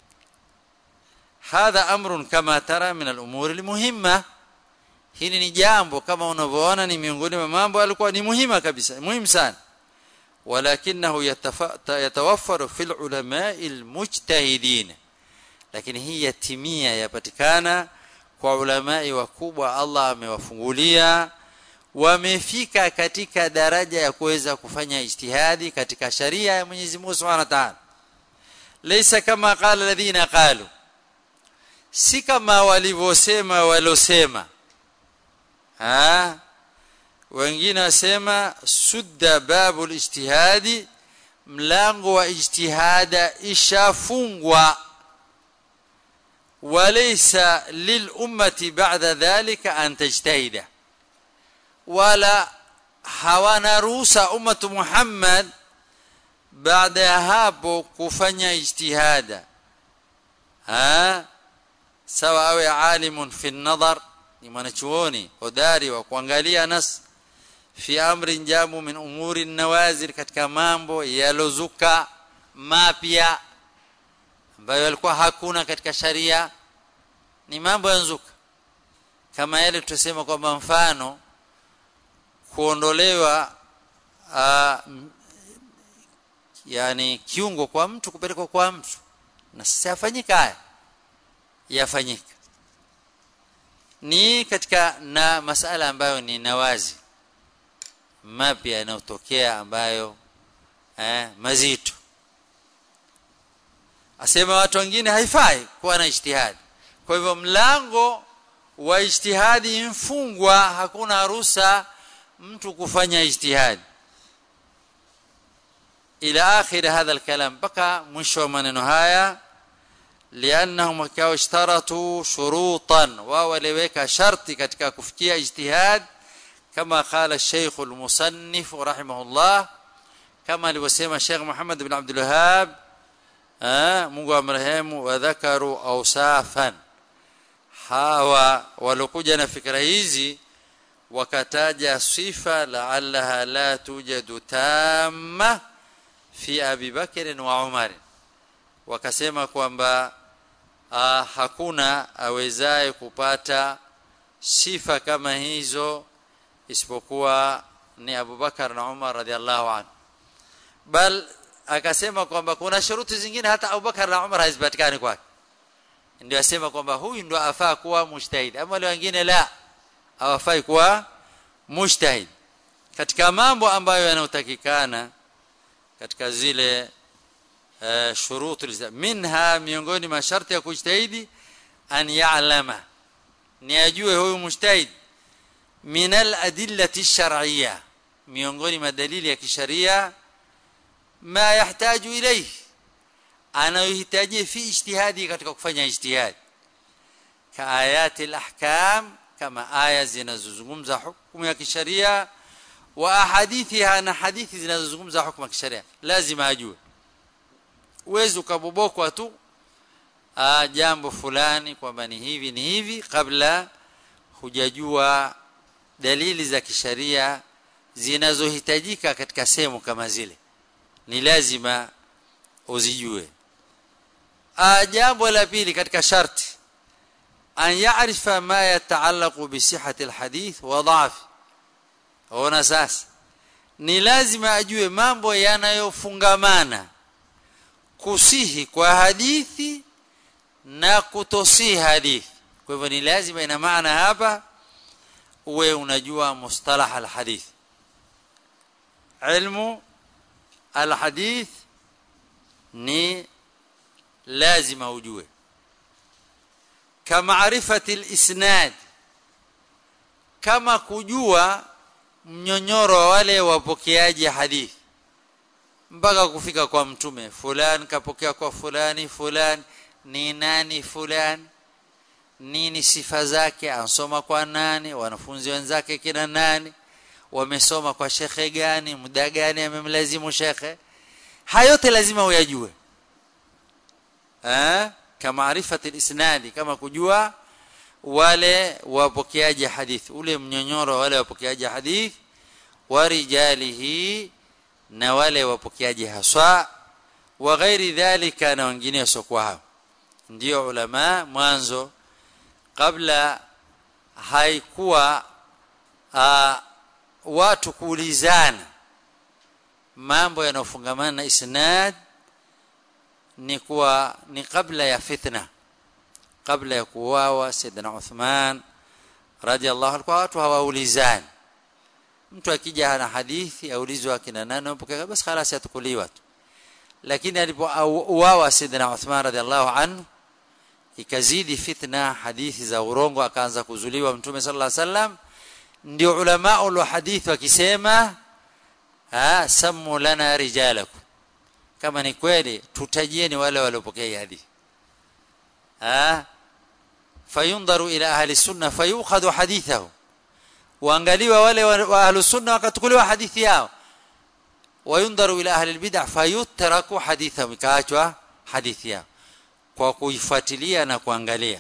hadha amrun kama tara min al-umur al-muhimma hili ni jambo kama unavyoona ni miongoni mwa mambo yalikuwa ni muhimu kabisa muhimu sana ولكنه يتوفر في العلماء المجتهدين lakini hii yatimia yapatikana kwa ulamai wakubwa Allah amewafungulia wamefika katika daraja ya kuweza kufanya ijtihadi katika sharia ya Mwenyezi Mungu Subhanahu wa Ta'ala laysa kama qala alladhina qalu si kama walivyosema walosema ha wengine wasema sudda babul ijtihadi mlango wa ijtihada ishafungwa وليس للأمة بعد ذلك أن تجتهد ولا hawana ruhusa ummatu Muhammad baada ya hapo kufanya ijtihada ha sawa awe alimun fi nadhar ni mwanachuoni hodari wa kuangalia nas fi amrin jamu min umuri nawazil katika mambo yalozuka mapya ambayo yalikuwa hakuna katika sharia ni mambo yanzuka kama yale tutasema kwamba mfano kuondolewa uh, yani kiungo kwa mtu kupelekwa kwa mtu na sasa yafanyika haya yafanyika ni katika na masala ambayo ni nawazi mapya yanayotokea ambayo eh, mazito asema watu wengine haifai kuwa na ijtihadi kwa hivyo mlango wa ijtihadi mfungwa hakuna ruhusa mtu kufanya ijtihadi ila akhir hadha alkalam baka mwisho wa maneno haya liannahum wakao ishtaratu shurutan wao waliweka sharti katika kufikia ijtihad kama qala الشيخ المصنف رحمه الله kama alivyosema Sheikh Muhammad ibn Abdul Wahhab Mungu amrehemu wadhakaru awsafan hawa walokuja na fikra hizi wakataja sifa la'allaha la tujadu tamma fi Abi Bakr wa Umar wakasema kwamba hakuna awezaye kupata sifa kama hizo isipokuwa ni Abu Bakar na Umar radhiallahu anhu bal akasema kwamba kuna shuruti zingine hata Abu Bakar na Umar hazipatikani kwake ndio asema kwamba huyu ndo afaa kuwa mujtahid ama wale wengine la hawafai kuwa mujtahid katika mambo ambayo yanayotakikana katika zile uh, shurutu minha miongoni masharti ya kujtahidi an ya'lama ni ajue huyu mujtahid min al-adillati ash-shar'iyya miongoni madalili ya kisharia ma yahtaju ilayhi anayohitaji fi ijtihadi katika kufanya ijtihadi ka ayati al-ahkam kama aya zinazozungumza hukumu ya kisharia wa ahadithiha na hadithi zinazozungumza hukumu ya kisharia lazima ajue uwezo ukabobokwa tu ah jambo fulani kwamba ni hivi ni hivi kabla hujajua dalili za kisharia zinazohitajika katika sehemu kama zile ni lazima uzijue ah jambo la pili katika sharti an ya'rifa ma yataallaqu bi sihhati alhadith wa dha'fi ona sasa ni lazima ajue mambo yanayofungamana kusihi kwa hadithi na kutosihi hadithi kwa hivyo ni lazima ina maana hapa uwe unajua mustalah alhadith ilmu alhadith ni lazima ujue kamaarifati alisnad kama kujua mnyonyoro wa wale wapokeaji hadithi mpaka kufika kwa mtume fulani kapokea kwa fulani fulani ni nani fulani nini sifa zake ansoma kwa nani wanafunzi wenzake kina nani wamesoma kwa shekhe gani muda gani amemlazimu shekhe hayote lazima uyajue eh kama arifati isnadi kama kujua wale wapokeaji hadithi ule mnyonyoro wale wapokeaji hadithi wa rijalihi na wale wapokeaji haswa wa ghairi dhalika na wengine wasiokuwa hao ndio ulama mwanzo kabla haikuwa uh, watu kuulizana mambo yanayofungamana na isnad ni kuwa ni kabla ya fitna kabla ya kuuawa Saidina Uthman radhiallahu anhu watu hawaulizani mtu akija hana hadithi aulizwa akina nani mpokea basi خلاص yatukuliwa tu lakini alipouawa Saidina Uthman radhiallahu anhu ikazidi fitna hadithi za urongo akaanza kuzuliwa mtume sallallahu alaihi wasallam ndio ulama wa hadithi wakisema ah samu lana rijalakum kama ni kweli tutajieni wale waliopokea hadithi ah fayundaru ila ahli sunna fayukhadhu hadithahu waangaliwa wale wa ahli sunna wakatukuliwa hadithi yao wayundaru ila ahli albid'ah fayutraku hadithahum ikaachwa hadithi yao kwa kuifuatilia na kuangalia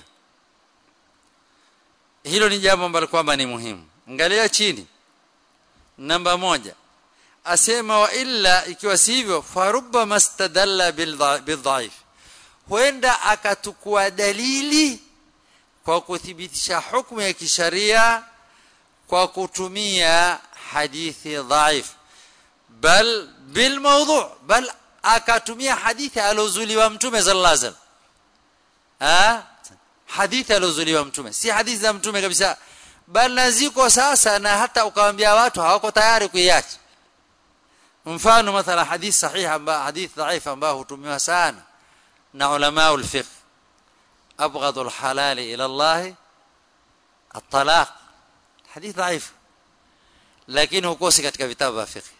hilo ni jambo ambalo kwamba ni muhimu angalia chini namba moja asema wa illa ikiwa sivyo farubba mastadalla bildhaif huenda akatukua dalili kwa kuthibitisha hukumu ya kisharia kwa kutumia hadithi dhaif bal bil mawdu' bal akatumia hadithi alozuliwa mtume sallallahu alaihi wasallam ah hadithi alozuliwa mtume si hadithi za mtume kabisa bal naziko sasa na hata ukawaambia watu hawako tayari kuiacha mfano mathala hadithi sahihi ambayo hadithi dhaifu ambayo hutumiwa sana na ulama ulfiqh abghadu alhalal ila Allah الطلاق حديث ضعيف lakini hukosi katika vitabu vya fiqh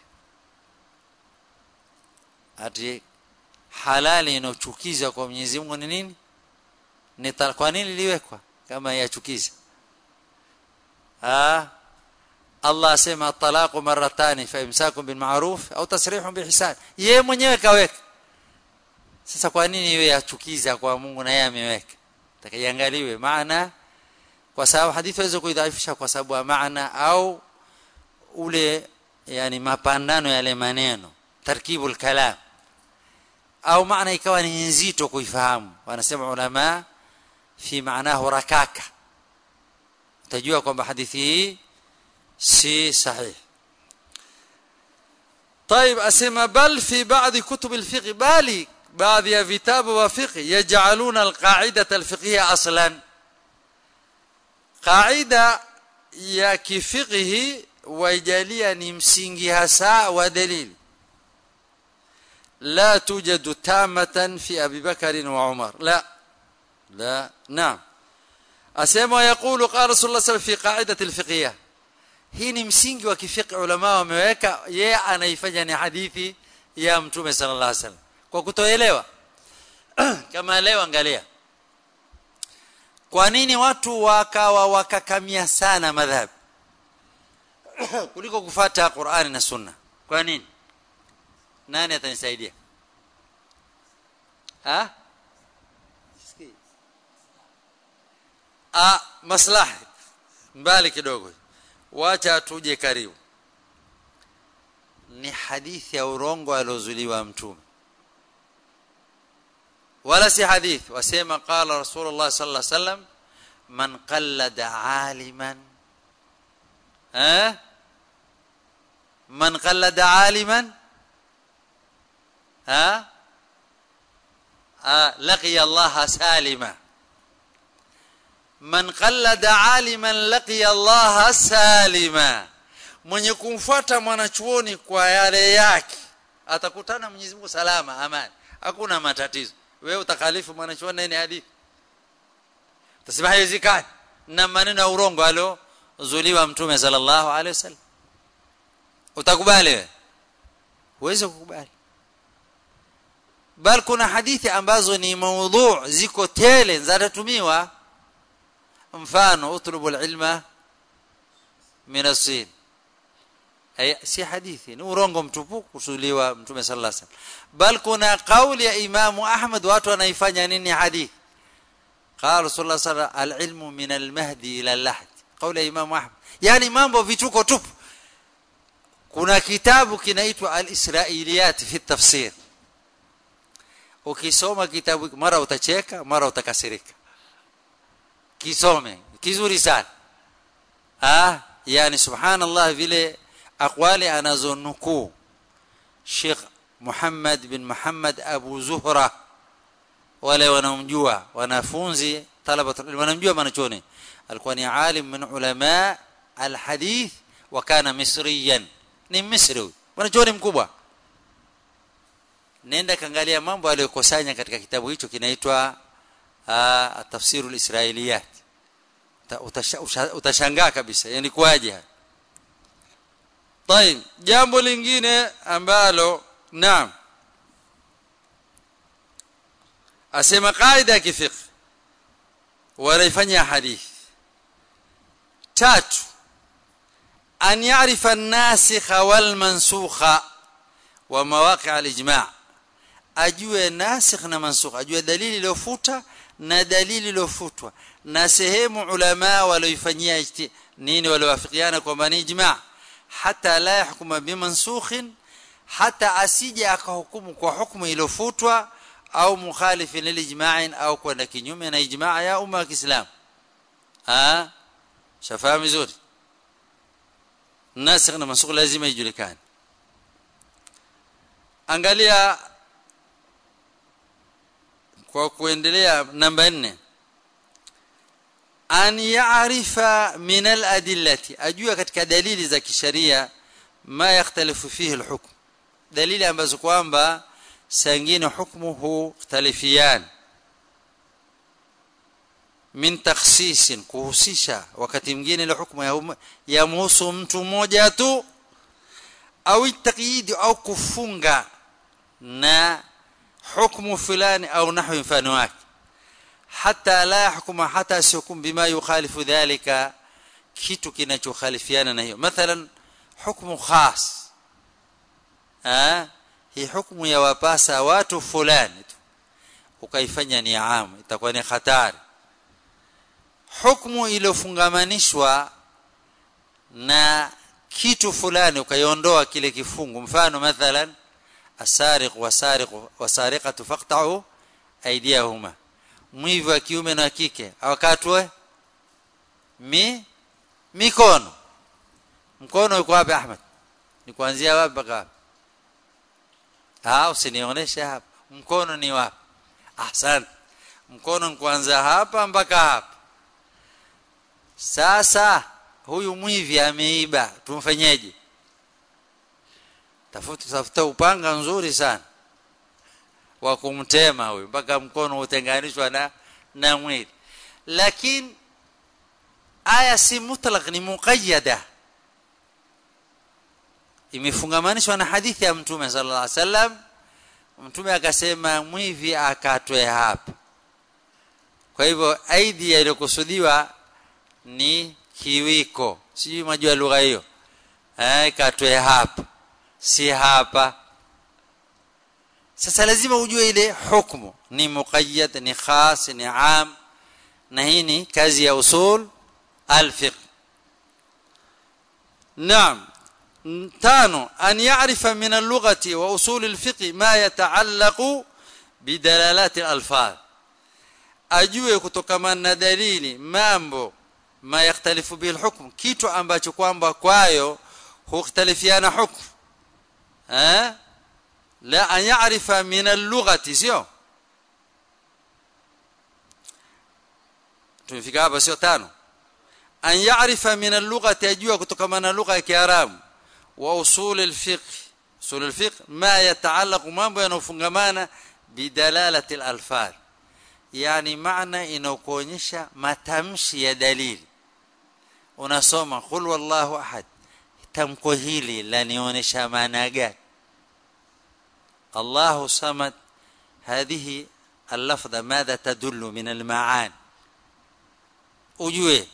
ati halali inochukiza kwa Mwenyezi Mungu ni nini ni kwa nini liwekwa kama yachukiza ah Allah asema talaqu marratani fa imsakun bil ma'ruf au tasrihun bi ihsan yeye mwenyewe kaweka sasa kwa nini iwe yachukiza kwa Mungu na yeye ameweka takaiangaliwe maana kwa sababu hadithi waweza kuidhaifisha kwa sababu ya maana au ule yani mapandano yale maneno tarkibul kalam au maana ikawa ni nzito kuifahamu wanasema ulama fi maanahu rakaka utajua kwamba hadithi hii si sahih طيب اسمع بل في بعض كتب الفقه بالي بعض ya vitabu wa fiqh yaj'aluna alqa'idata alfiqhiyya aslan qaida ya kifiqhi waijalia ni msingi hasa wa dalili لا توجد تامة في أبي بكر وعمر لا لا نعم أسمى يقول قال رسول الله صلى الله عليه وسلم في قاعدة الفقهية hii ni msingi wa kifiqh ulama wameweka yeye anaifanya ni hadithi ya mtume sallallahu alaihi wasallam kwa kutoelewa kama leo angalia kwa nini watu wakawa wakakamia sana madhhabi kuliko kufata Qur'ani na Sunna kwa nini nani atanisaidia ha ah maslahi mbali kidogo wacha tuje karibu ni hadithi ya urongo aliozuliwa mtume wala si hadithi wasema qala rasulullah sallallahu alaihi wasallam man qallada aliman eh man qallada aliman ها آه لقي الله سالما من قلد عالما لقي الله سالما mwenye kumfuata mwanachuoni kwa yale yake atakutana Mwenyezi Mungu salama amani hakuna matatizo wewe utakhalifu mwanachuoni nini hadithi tasema haiwezekani na maneno ya urongo alo zuliwa mtume sallallahu alaihi wasallam utakubali wewe uweze kukubali bal kuna hadithi ambazo ni maudhu ziko tele zinatumiwa mfano utlubu ilma min as-sin ay si hadithi ni urongo mtupu kusuliwa mtume sallallahu alaihi wasallam bal kuna kauli ya imamu ahmad watu wanaifanya nini hadithi قال رسول الله صلى الله عليه وسلم العلم من المهدي الى اللحد قول امام احمد يعني mambo vituko tupu kuna kitabu kinaitwa al-israiliyat fi tafsir ukisoma kitabu mara utacheka mara utakasirika kisome kizuri sana ah yani subhanallah vile aqwali anazonukuu Sheikh Muhammad bin Muhammad Abu Zuhra wale wanaomjua wanafunzi talaba wanamjua manachoni alikuwa ni alim min ulama alhadith wa kana misriyan ni misri manachoni mkubwa nenda kaangalia mambo aliyokusanya katika kitabu hicho kinaitwa tafsiru alisrailiyat utashangaa kabisa yani kwaje طيب jambo lingine ambalo naam asema kaida ya kifiqh wanaifanya hadith tatu an ya'rifa an-nasikha wal mansukha wa mawaqi' al-ijma' ajue nasikh na mansukh ajue dalili iliyofuta na dalili iliyofutwa na sehemu ulama walioifanyia nini waliowafikiana kwamba ni ijma' hata la yahkuma bimansukhin hata asije akahukumu kwa hukumu iliyofutwa au mukhalifin lilijma'in au kwenda kinyume na ijma' ya umma wa Kiislamu ah shafahamu vizuri nasikh na mansukh lazima ijulikane angalia kwa kuendelea namba 4 an ya'rifa min al-adillati ajua katika dalili za kisheria ma yakhtalifu fihi al-hukm dalili ambazo kwamba sangine hukumu hukhtalifian min takhsis kuhusisha wakati mwingine ile hukumu ya muhusu mtu mmoja tu au taqyid au kufunga na hukumu fulani au nahwi mfano wake hata la yahkuma hata sihukum bima yukhalifu dhalika kitu kinachokhalifiana na hiyo mathalan hukumu khas ah hii hukumu ya wapasa watu fulani tu ukaifanya ni aam itakuwa ni hatari hukumu iliyofungamanishwa na kitu fulani ukaiondoa kile kifungu mfano mathalan asariq wasariq wasariqatu faqta'u aydiyahuma mwivi wa kiume na kike awakatwe mi mikono mkono uko wapi Ahmed ni kuanzia wapi mpaka ah usinionyeshe hapa mkono ni wapi ahsan mkono ni kuanzia hapa mpaka hapa sasa huyu mwivi ameiba tumfanyeje tafuta tafuta upanga nzuri sana wa kumtema huyu mpaka mkono utenganishwa na na mwili lakini aya si mutlaq ni muqayyada imefungamanishwa na hadithi ya mtume sallallahu alaihi wasallam mtume akasema mwivi akatwe hapa kwa hivyo aidi iliyokusudiwa ni kiwiko sijui majua lugha hiyo eh katwe hapa si hapa sasa lazima ujue ile hukumu ni muqayyad ni khas ni am na hii ni kazi ya usul al-fiqh naam tano an ya'rifa min al-lughati wa usul al-fiqh ma yata'allaqu bidalalat al-alfaz ajue kutokana na dalili mambo ma yakhtalifu bil hukm kitu ambacho kwamba kwayo hukhtalifiana hukm eh la an ya'rifa min al-lughati sio tumefika hapa sio tano an ya'rifa min al-lughati ajua kutokana na lugha ya kiarabu wa usul al-fiqh usul al-fiqh ma yataallaq mambo yanofungamana bidalalati al-alfaz yani maana inakuonyesha matamshi ya dalili unasoma qul wallahu ahad tamko hili lanionyesha maana gani الله صمد هذه اللفظة ماذا تدل من المعاني ujue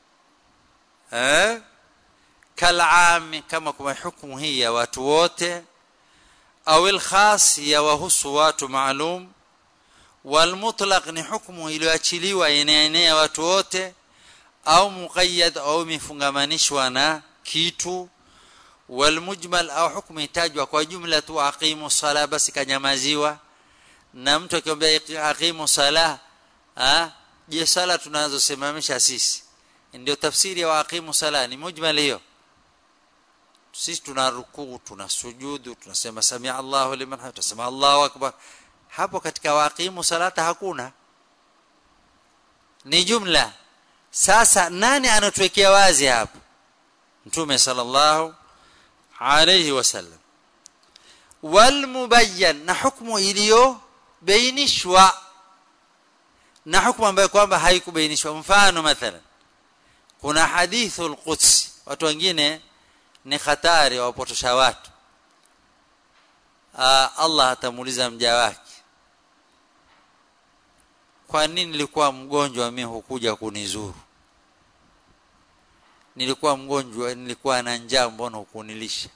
eh kal'am kama kwa hukumu hii ya watu wote au al-khas ya wahusu watu maalum wal mutlaq ni hukumu iliyoachiliwa inaenea watu wote au muqayyad au mifungamanishwa na kitu walmujmal au hukmu itajwa kwa jumla tu aqimu sala basi kanyamaziwa na mtu akiambia aqimu sala ah je sala tunazosimamisha sisi ndio tafsiri ya aqimu sala ni mujmal hiyo sisi tuna rukuu tuna sujudu tunasema samia Allahu liman hamid tunasema Allahu akbar hapo katika waqimu salata hakuna ni jumla sasa nani anatuwekea wazi hapo mtume sallallahu alayhi wasallam walmubayyan na hukumu iliyo bainishwa na hukumu ambayo kwamba haikubainishwa mfano mathalan kuna hadithul quds watu wengine ni hatari wapotosha watu Aa, Allah atamuuliza mja wake kwa nini nilikuwa mgonjwa mimi hukuja kunizuru nilikuwa mgonjwa nilikuwa na njaa mbona hukunilisha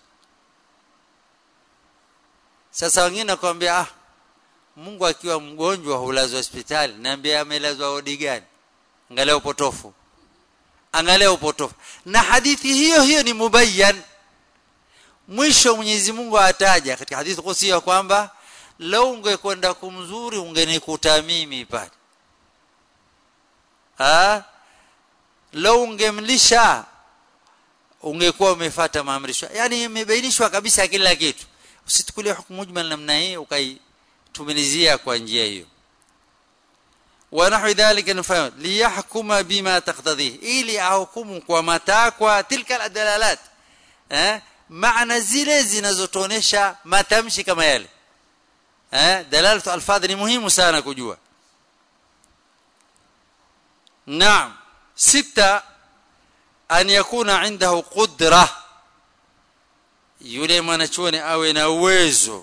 sasa wengine nakwambia ah Mungu akiwa mgonjwa hulazwa hospitali niambia amelazwa wodi gani angalia upotofu angalia upotofu na hadithi hiyo hiyo ni mubayyan mwisho Mwenyezi Mungu ataja katika hadithi kusia kwamba lau ungekwenda kumzuri ungenikuta mimi pale ah lau ungemlisha ungekuwa umefuata maamrisho yani imebainishwa kabisa kila kitu usitukulie hukumu mujmal namna hii ukaitumilizia kwa njia hiyo ونحو ذلك نفهم ليحكم بما تقتضيه ili ahukumu kwa matakwa tilka adalalat eh maana zile zinazotuonesha matamshi kama yale eh dalalatu alfadh ni muhimu sana kujua naam sita an yakuna indahu qudra yule mwanachuoni awe na uwezo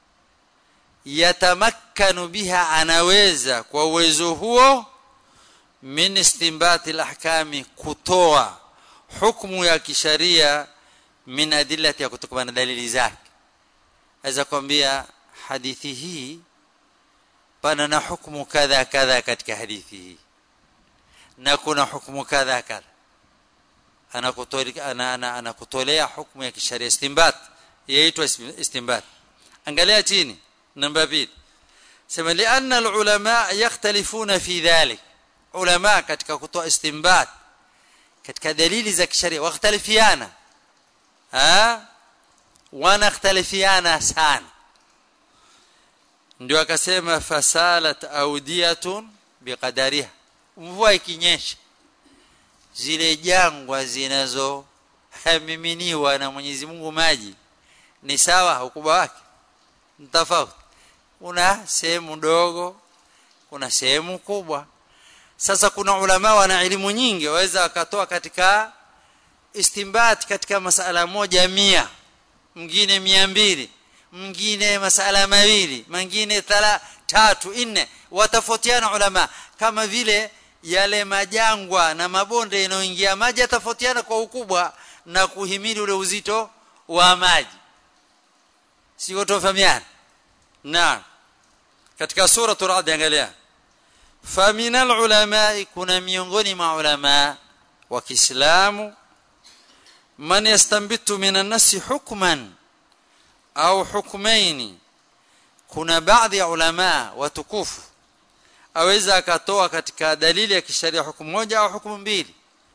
yatamakkanu biha anaweza kwa uwezo huo min istinbati alahkami kutoa hukumu ya kisharia min adillati ya kutokana na dalili zake aweza kwambia hadithi hii pana na hukumu kadha kadha katika hadithi hii na kuna hukumu kadha kadha anakutolea ana, ana, anakutolea hukumu ya kisharia istinbat yaitwa istinbat angalia chini namba 2 sema lianna alulama yakhtalifuna fi dhalik ulama katika kutoa istinbat katika dalili za kisharia wakhtalifiana ha wanakhtalifiana sana ndio akasema fasalat audiyatun biqadariha mvua ikinyesha zile jangwa zinazo hamiminiwa na Mwenyezi Mungu maji ni sawa ukubwa wake tofauti kuna sehemu ndogo kuna sehemu kubwa sasa kuna ulama wana elimu nyingi waweza wakatoa katika istinbat katika masala moja mia mwingine mia mbili mwingine masala mawili mwingine thala tatu nne watafotiana ulama kama vile yale majangwa na mabonde yanayoingia maji yatafotiana kwa ukubwa na kuhimili ule uzito wa maji sio tofahamiana na katika sura Ra'd angalia faminal ulama kuna miongoni mwa ulama wa Kiislamu man yastanbitu minan nasi hukman au hukmaini kuna baadhi ya ulama watukufu aweza akatoa katika dalili ya kisheria hukumu moja au hukumu mbili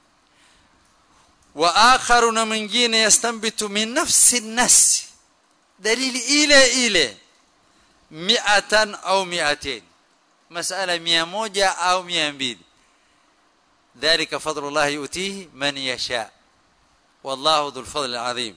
wa akharu na mwingine yastanbitu min nafsi nasi dalili ile ile mi'atan au mi'atain masala mia moja au mia mbili dhalika fadlullah yutihi man yasha wallahu dhul fadl alazim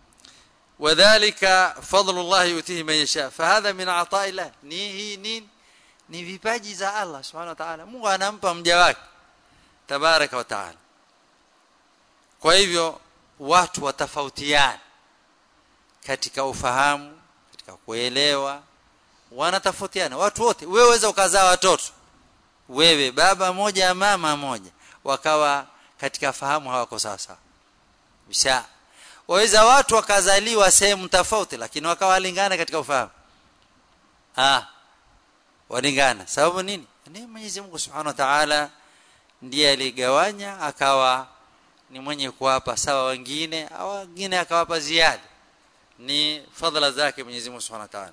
وذلك فضل الله يؤتيه من يشاء فهذا من عطاء الله ni hii nini ni vipaji za Allah subhanahu wa ta'ala Mungu anampa mja wake tabaraka wa ta'ala kwa hivyo watu watafautiana katika ufahamu katika kuelewa wanatofautiana watu wote wewe waweza ukazaa watoto wewe baba moja mama moja wakawa katika fahamu hawako sawa sawa bisha waweza watu wakazaliwa sehemu tofauti lakini wakawalingana katika ufahamu ah walingana sababu nini ni Mwenyezi Mungu Subhanahu wa Ta'ala ndiye aligawanya akawa ni mwenye kuwapa sawa wengine au wengine akawapa ziada ni fadhila zake Mwenyezi Mungu Subhanahu wa Ta'ala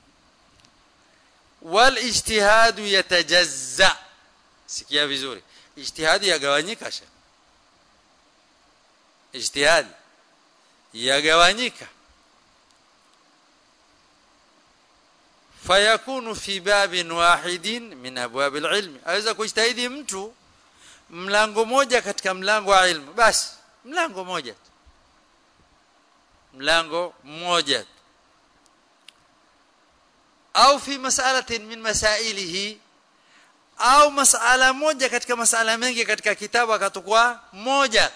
wal ijtihadu yatajazza sikia vizuri ijtihadi yagawanyika sha ijtihadi yagawanyika fayakunu fi babin wahidin min abwab alilm aweza kujitahidi mtu mlango moja katika mlango wa ilmu basi mlango moja mlango mmoja au fi mas'alatin min masailihi au masala moja katika masala mengi katika kitabu akatukua moja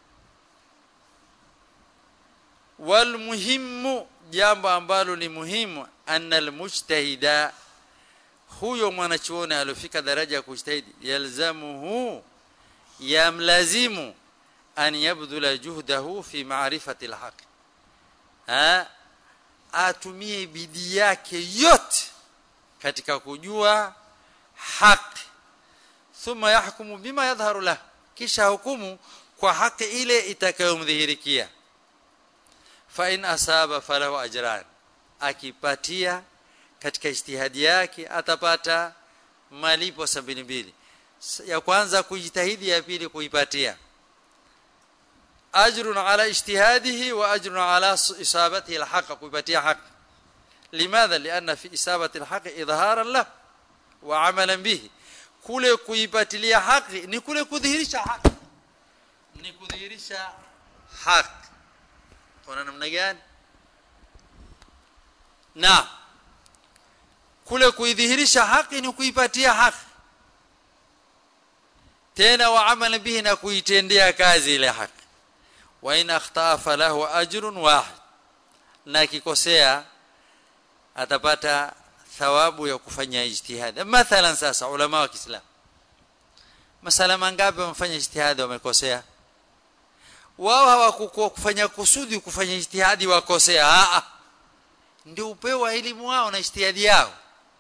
wal muhimu jambo ambalo ni muhimu anna almujtahida huyo mwanachuoni alofika daraja ya kujitahidi yalzamuhu yamlazimu an yabdula juhdahu fi ma'rifati alhaq ha atumie bidii yake yote katika kujua haki thumma yahkumu bima yadhharu lahu kisha hukumu kwa haki ile itakayomdhihirikia fa in asaba falahu ajran akipatia katika ijtihadi yake atapata malipo sabini mbili ya kwanza kujitahidi ya pili kuipatia ajrun ala ijtihadihi wa ajrun ala isabatihi alhaq kuipatia haki limadha lianna fi isabati alhaq idharan lahu wa amalan bihi kule kuipatilia haki ni kule kudhihirisha haki ni kudhihirisha haki kuna namna gani na kule kuidhihirisha haki ni kuipatia haki tena wa amala bihi na kuitendea kazi ile haki wa in akhtaa falahu ajrun wahid na kikosea atapata thawabu ya kufanya ijtihad mathalan sasa ulama wa Kiislamu masala mangapi wamefanya ijtihad wamekosea wao hawakufanya kusudi kufanya ijtihadi wakosea a ndio upeo wa elimu wao na ijtihadi yao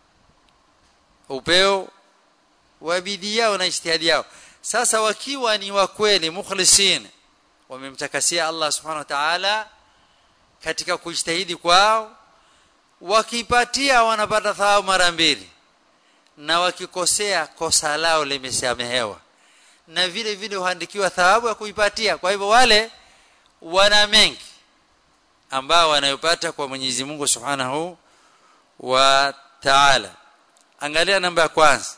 upeo wa bidii yao na ijtihadi yao sasa wakiwa ni wa kweli mukhlisin wamemtakasia Allah subhanahu wa ta'ala katika kujitahidi kwao wakipatia wanapata thawabu mara mbili na wakikosea kosa lao limesamehewa na vile vile huandikiwa thawabu ya kuipatia kwa hivyo wale wana mengi ambao wanayopata kwa Mwenyezi Mungu Subhanahu wa Ta'ala angalia namba ya kwanza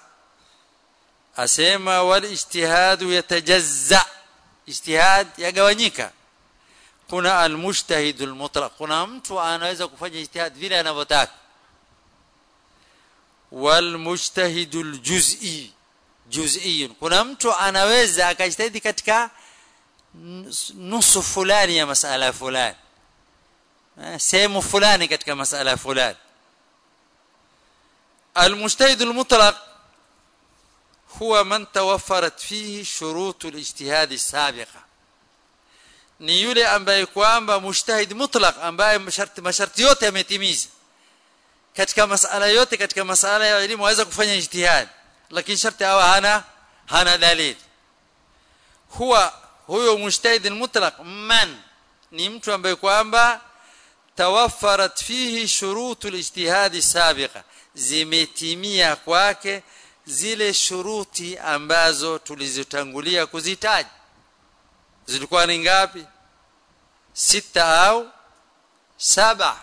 asema wal ijtihadu yatajazza ijtihad yagawanyika kuna almujtahid almutlaq kuna mtu anaweza kufanya ijtihad vile anavyotaka walmujtahid aljuz'i juz'i kuna mtu anaweza akajitahidi katika nusu fulani ya masala fulani sehemu fulani katika masala fulani المجتهد المطلق هو من توفرت فيه شروط الاجتهاد السابقه ni yule ambaye kwamba mujtahid mutlaq ambaye masharti masharti yote yametimiza katika masala yote katika masala ya elimu aweza kufanya ijtihad lakini sharti hawa hana hana dalili huwa huyo mujtahid mutlaq man ni mtu ambaye kwamba tawaffarat fihi shurutu alijtihad sabiqa zimetimia kwake zile shuruti ambazo tulizotangulia kuzitaja zilikuwa ni ngapi sita au saba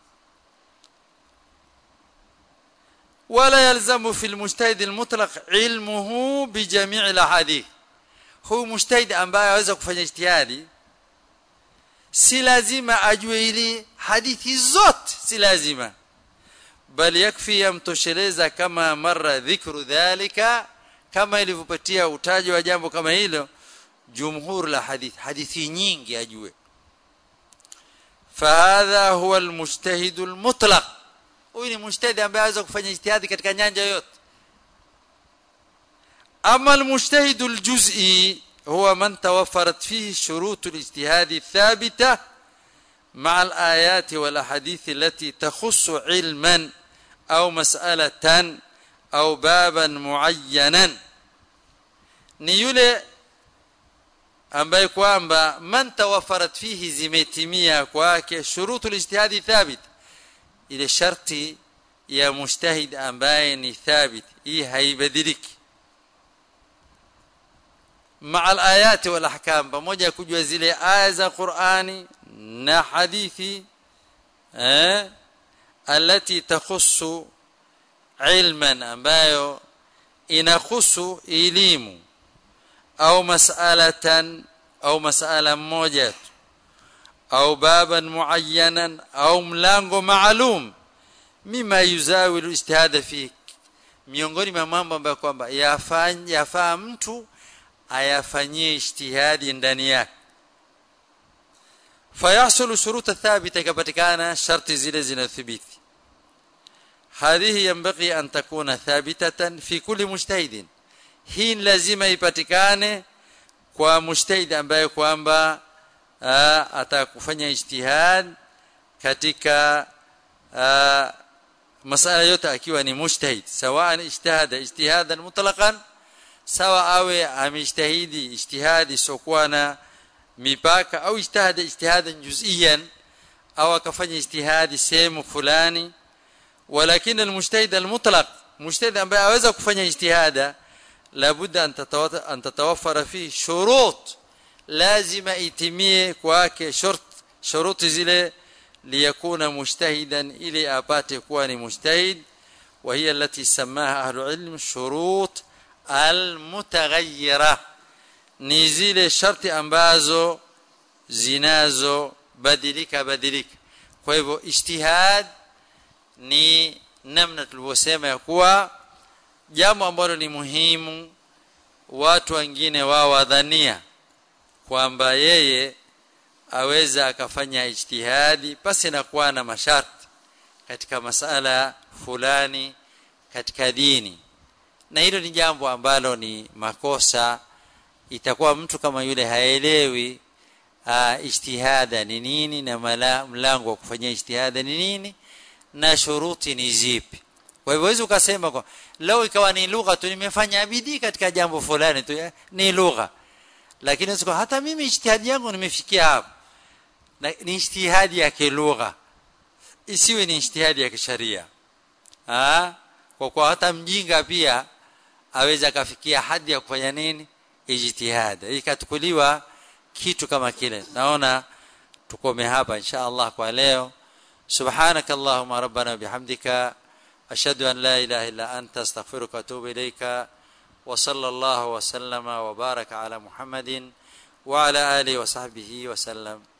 ولا يلزم في المجتهد المطلق علمه بجميع الاحاديث هو مجتهد ambaye aweza kufanya ijtihadi si lazima ajue ili hadithi zote si lazima bal yakfi yamtosheleza kama mara dhikru dhalika kama ilivyopatia utaji wa jambo kama hilo jumhur la hadith hadithi nyingi ajue fahadha huwa almujtahid almutlaq huyu ni mujtahid ambaye anaweza kufanya ijtihadi katika nyanja yote ama almujtahid aljuz'i huwa man tawaffarat fihi shurut alijtihad الثابته مع الايات والاحاديث التي تخص علما او مساله او بابا معينا ni yule ambaye kwamba man tawaffarat fihi zimetimia kwake shurutu lijtihadi thabit ile sharti ya mujtahid ambaye ni thabit hii haibadiliki maa alayati wal ahkam pamoja kujua zile aya za Qur'ani na hadithi eh alati takhussu ilman ambayo inahusu elimu au mas'alatan au mas'ala moja au baban muayyanan au mlango maalum mima yuzawilu ijtihada fi miongoni mwa mambo ambayo kwamba yafanya yafaa mtu ayafanyie ijtihadi ndani yake fayahsulu shuruta thabita ikapatikana sharti zile zinathibiti hadhihi yanbaghi an takuna thabitatan fi kulli mujtahidin hii lazima ipatikane kwa mujtahid ambaye kwamba atakufanya ijtihad katika masala yote akiwa ni mujtahid sawa ijtihada ijtihadan mutlaqan sawa awe amejtahidi ijtihadi sokuwa na mipaka au ijtihada ijtihadan juz'iyan au akafanya ijtihadi sehemu fulani ولكن المجتهد المطلق مجتهد ambaye aweza kufanya ijtihada labudda an tatawafara fi shurut lazima itimie kwake shart shuruti zile liyakuna mujtahidan ili apate kuwa ni mujtahid وهي التي سماها اهل العلم شروط المتغيره ni zile sharti ambazo zinazo badilika badilika kwa hivyo ijtihad ni namna tulivyosema ya kuwa jambo ambalo ni muhimu watu wengine wao wadhania kwamba yeye aweza akafanya ijtihadi pasi na kuwa na masharti katika masala fulani katika dini na hilo ni jambo ambalo ni makosa itakuwa mtu kama yule haelewi uh, ijtihada ni nini na mala, mlango wa kufanyia ijtihada ni nini na shuruti ni zipi kwa hivyo wewe ukasema kwa leo ikawa ni lugha tu nimefanya bidii katika jambo fulani tu ni lugha lakini siko hata mimi ijtihadi yangu nimefikia hapo na ni ijtihadi ya kilugha isiwe ni ijtihadi ya kisharia ah kwa kwa hata mjinga pia aweza kafikia hadi ya kufanya nini ijtihada ikatukuliwa kitu kama kile naona tukome hapa insha Allah kwa leo سبحانك اللهم ربنا بحمدك أشهد أن لا إله إلا أنت استغفرك وأتوب إليك وصلى الله وسلم وبارك على محمد وعلى آله وصحبه وسلم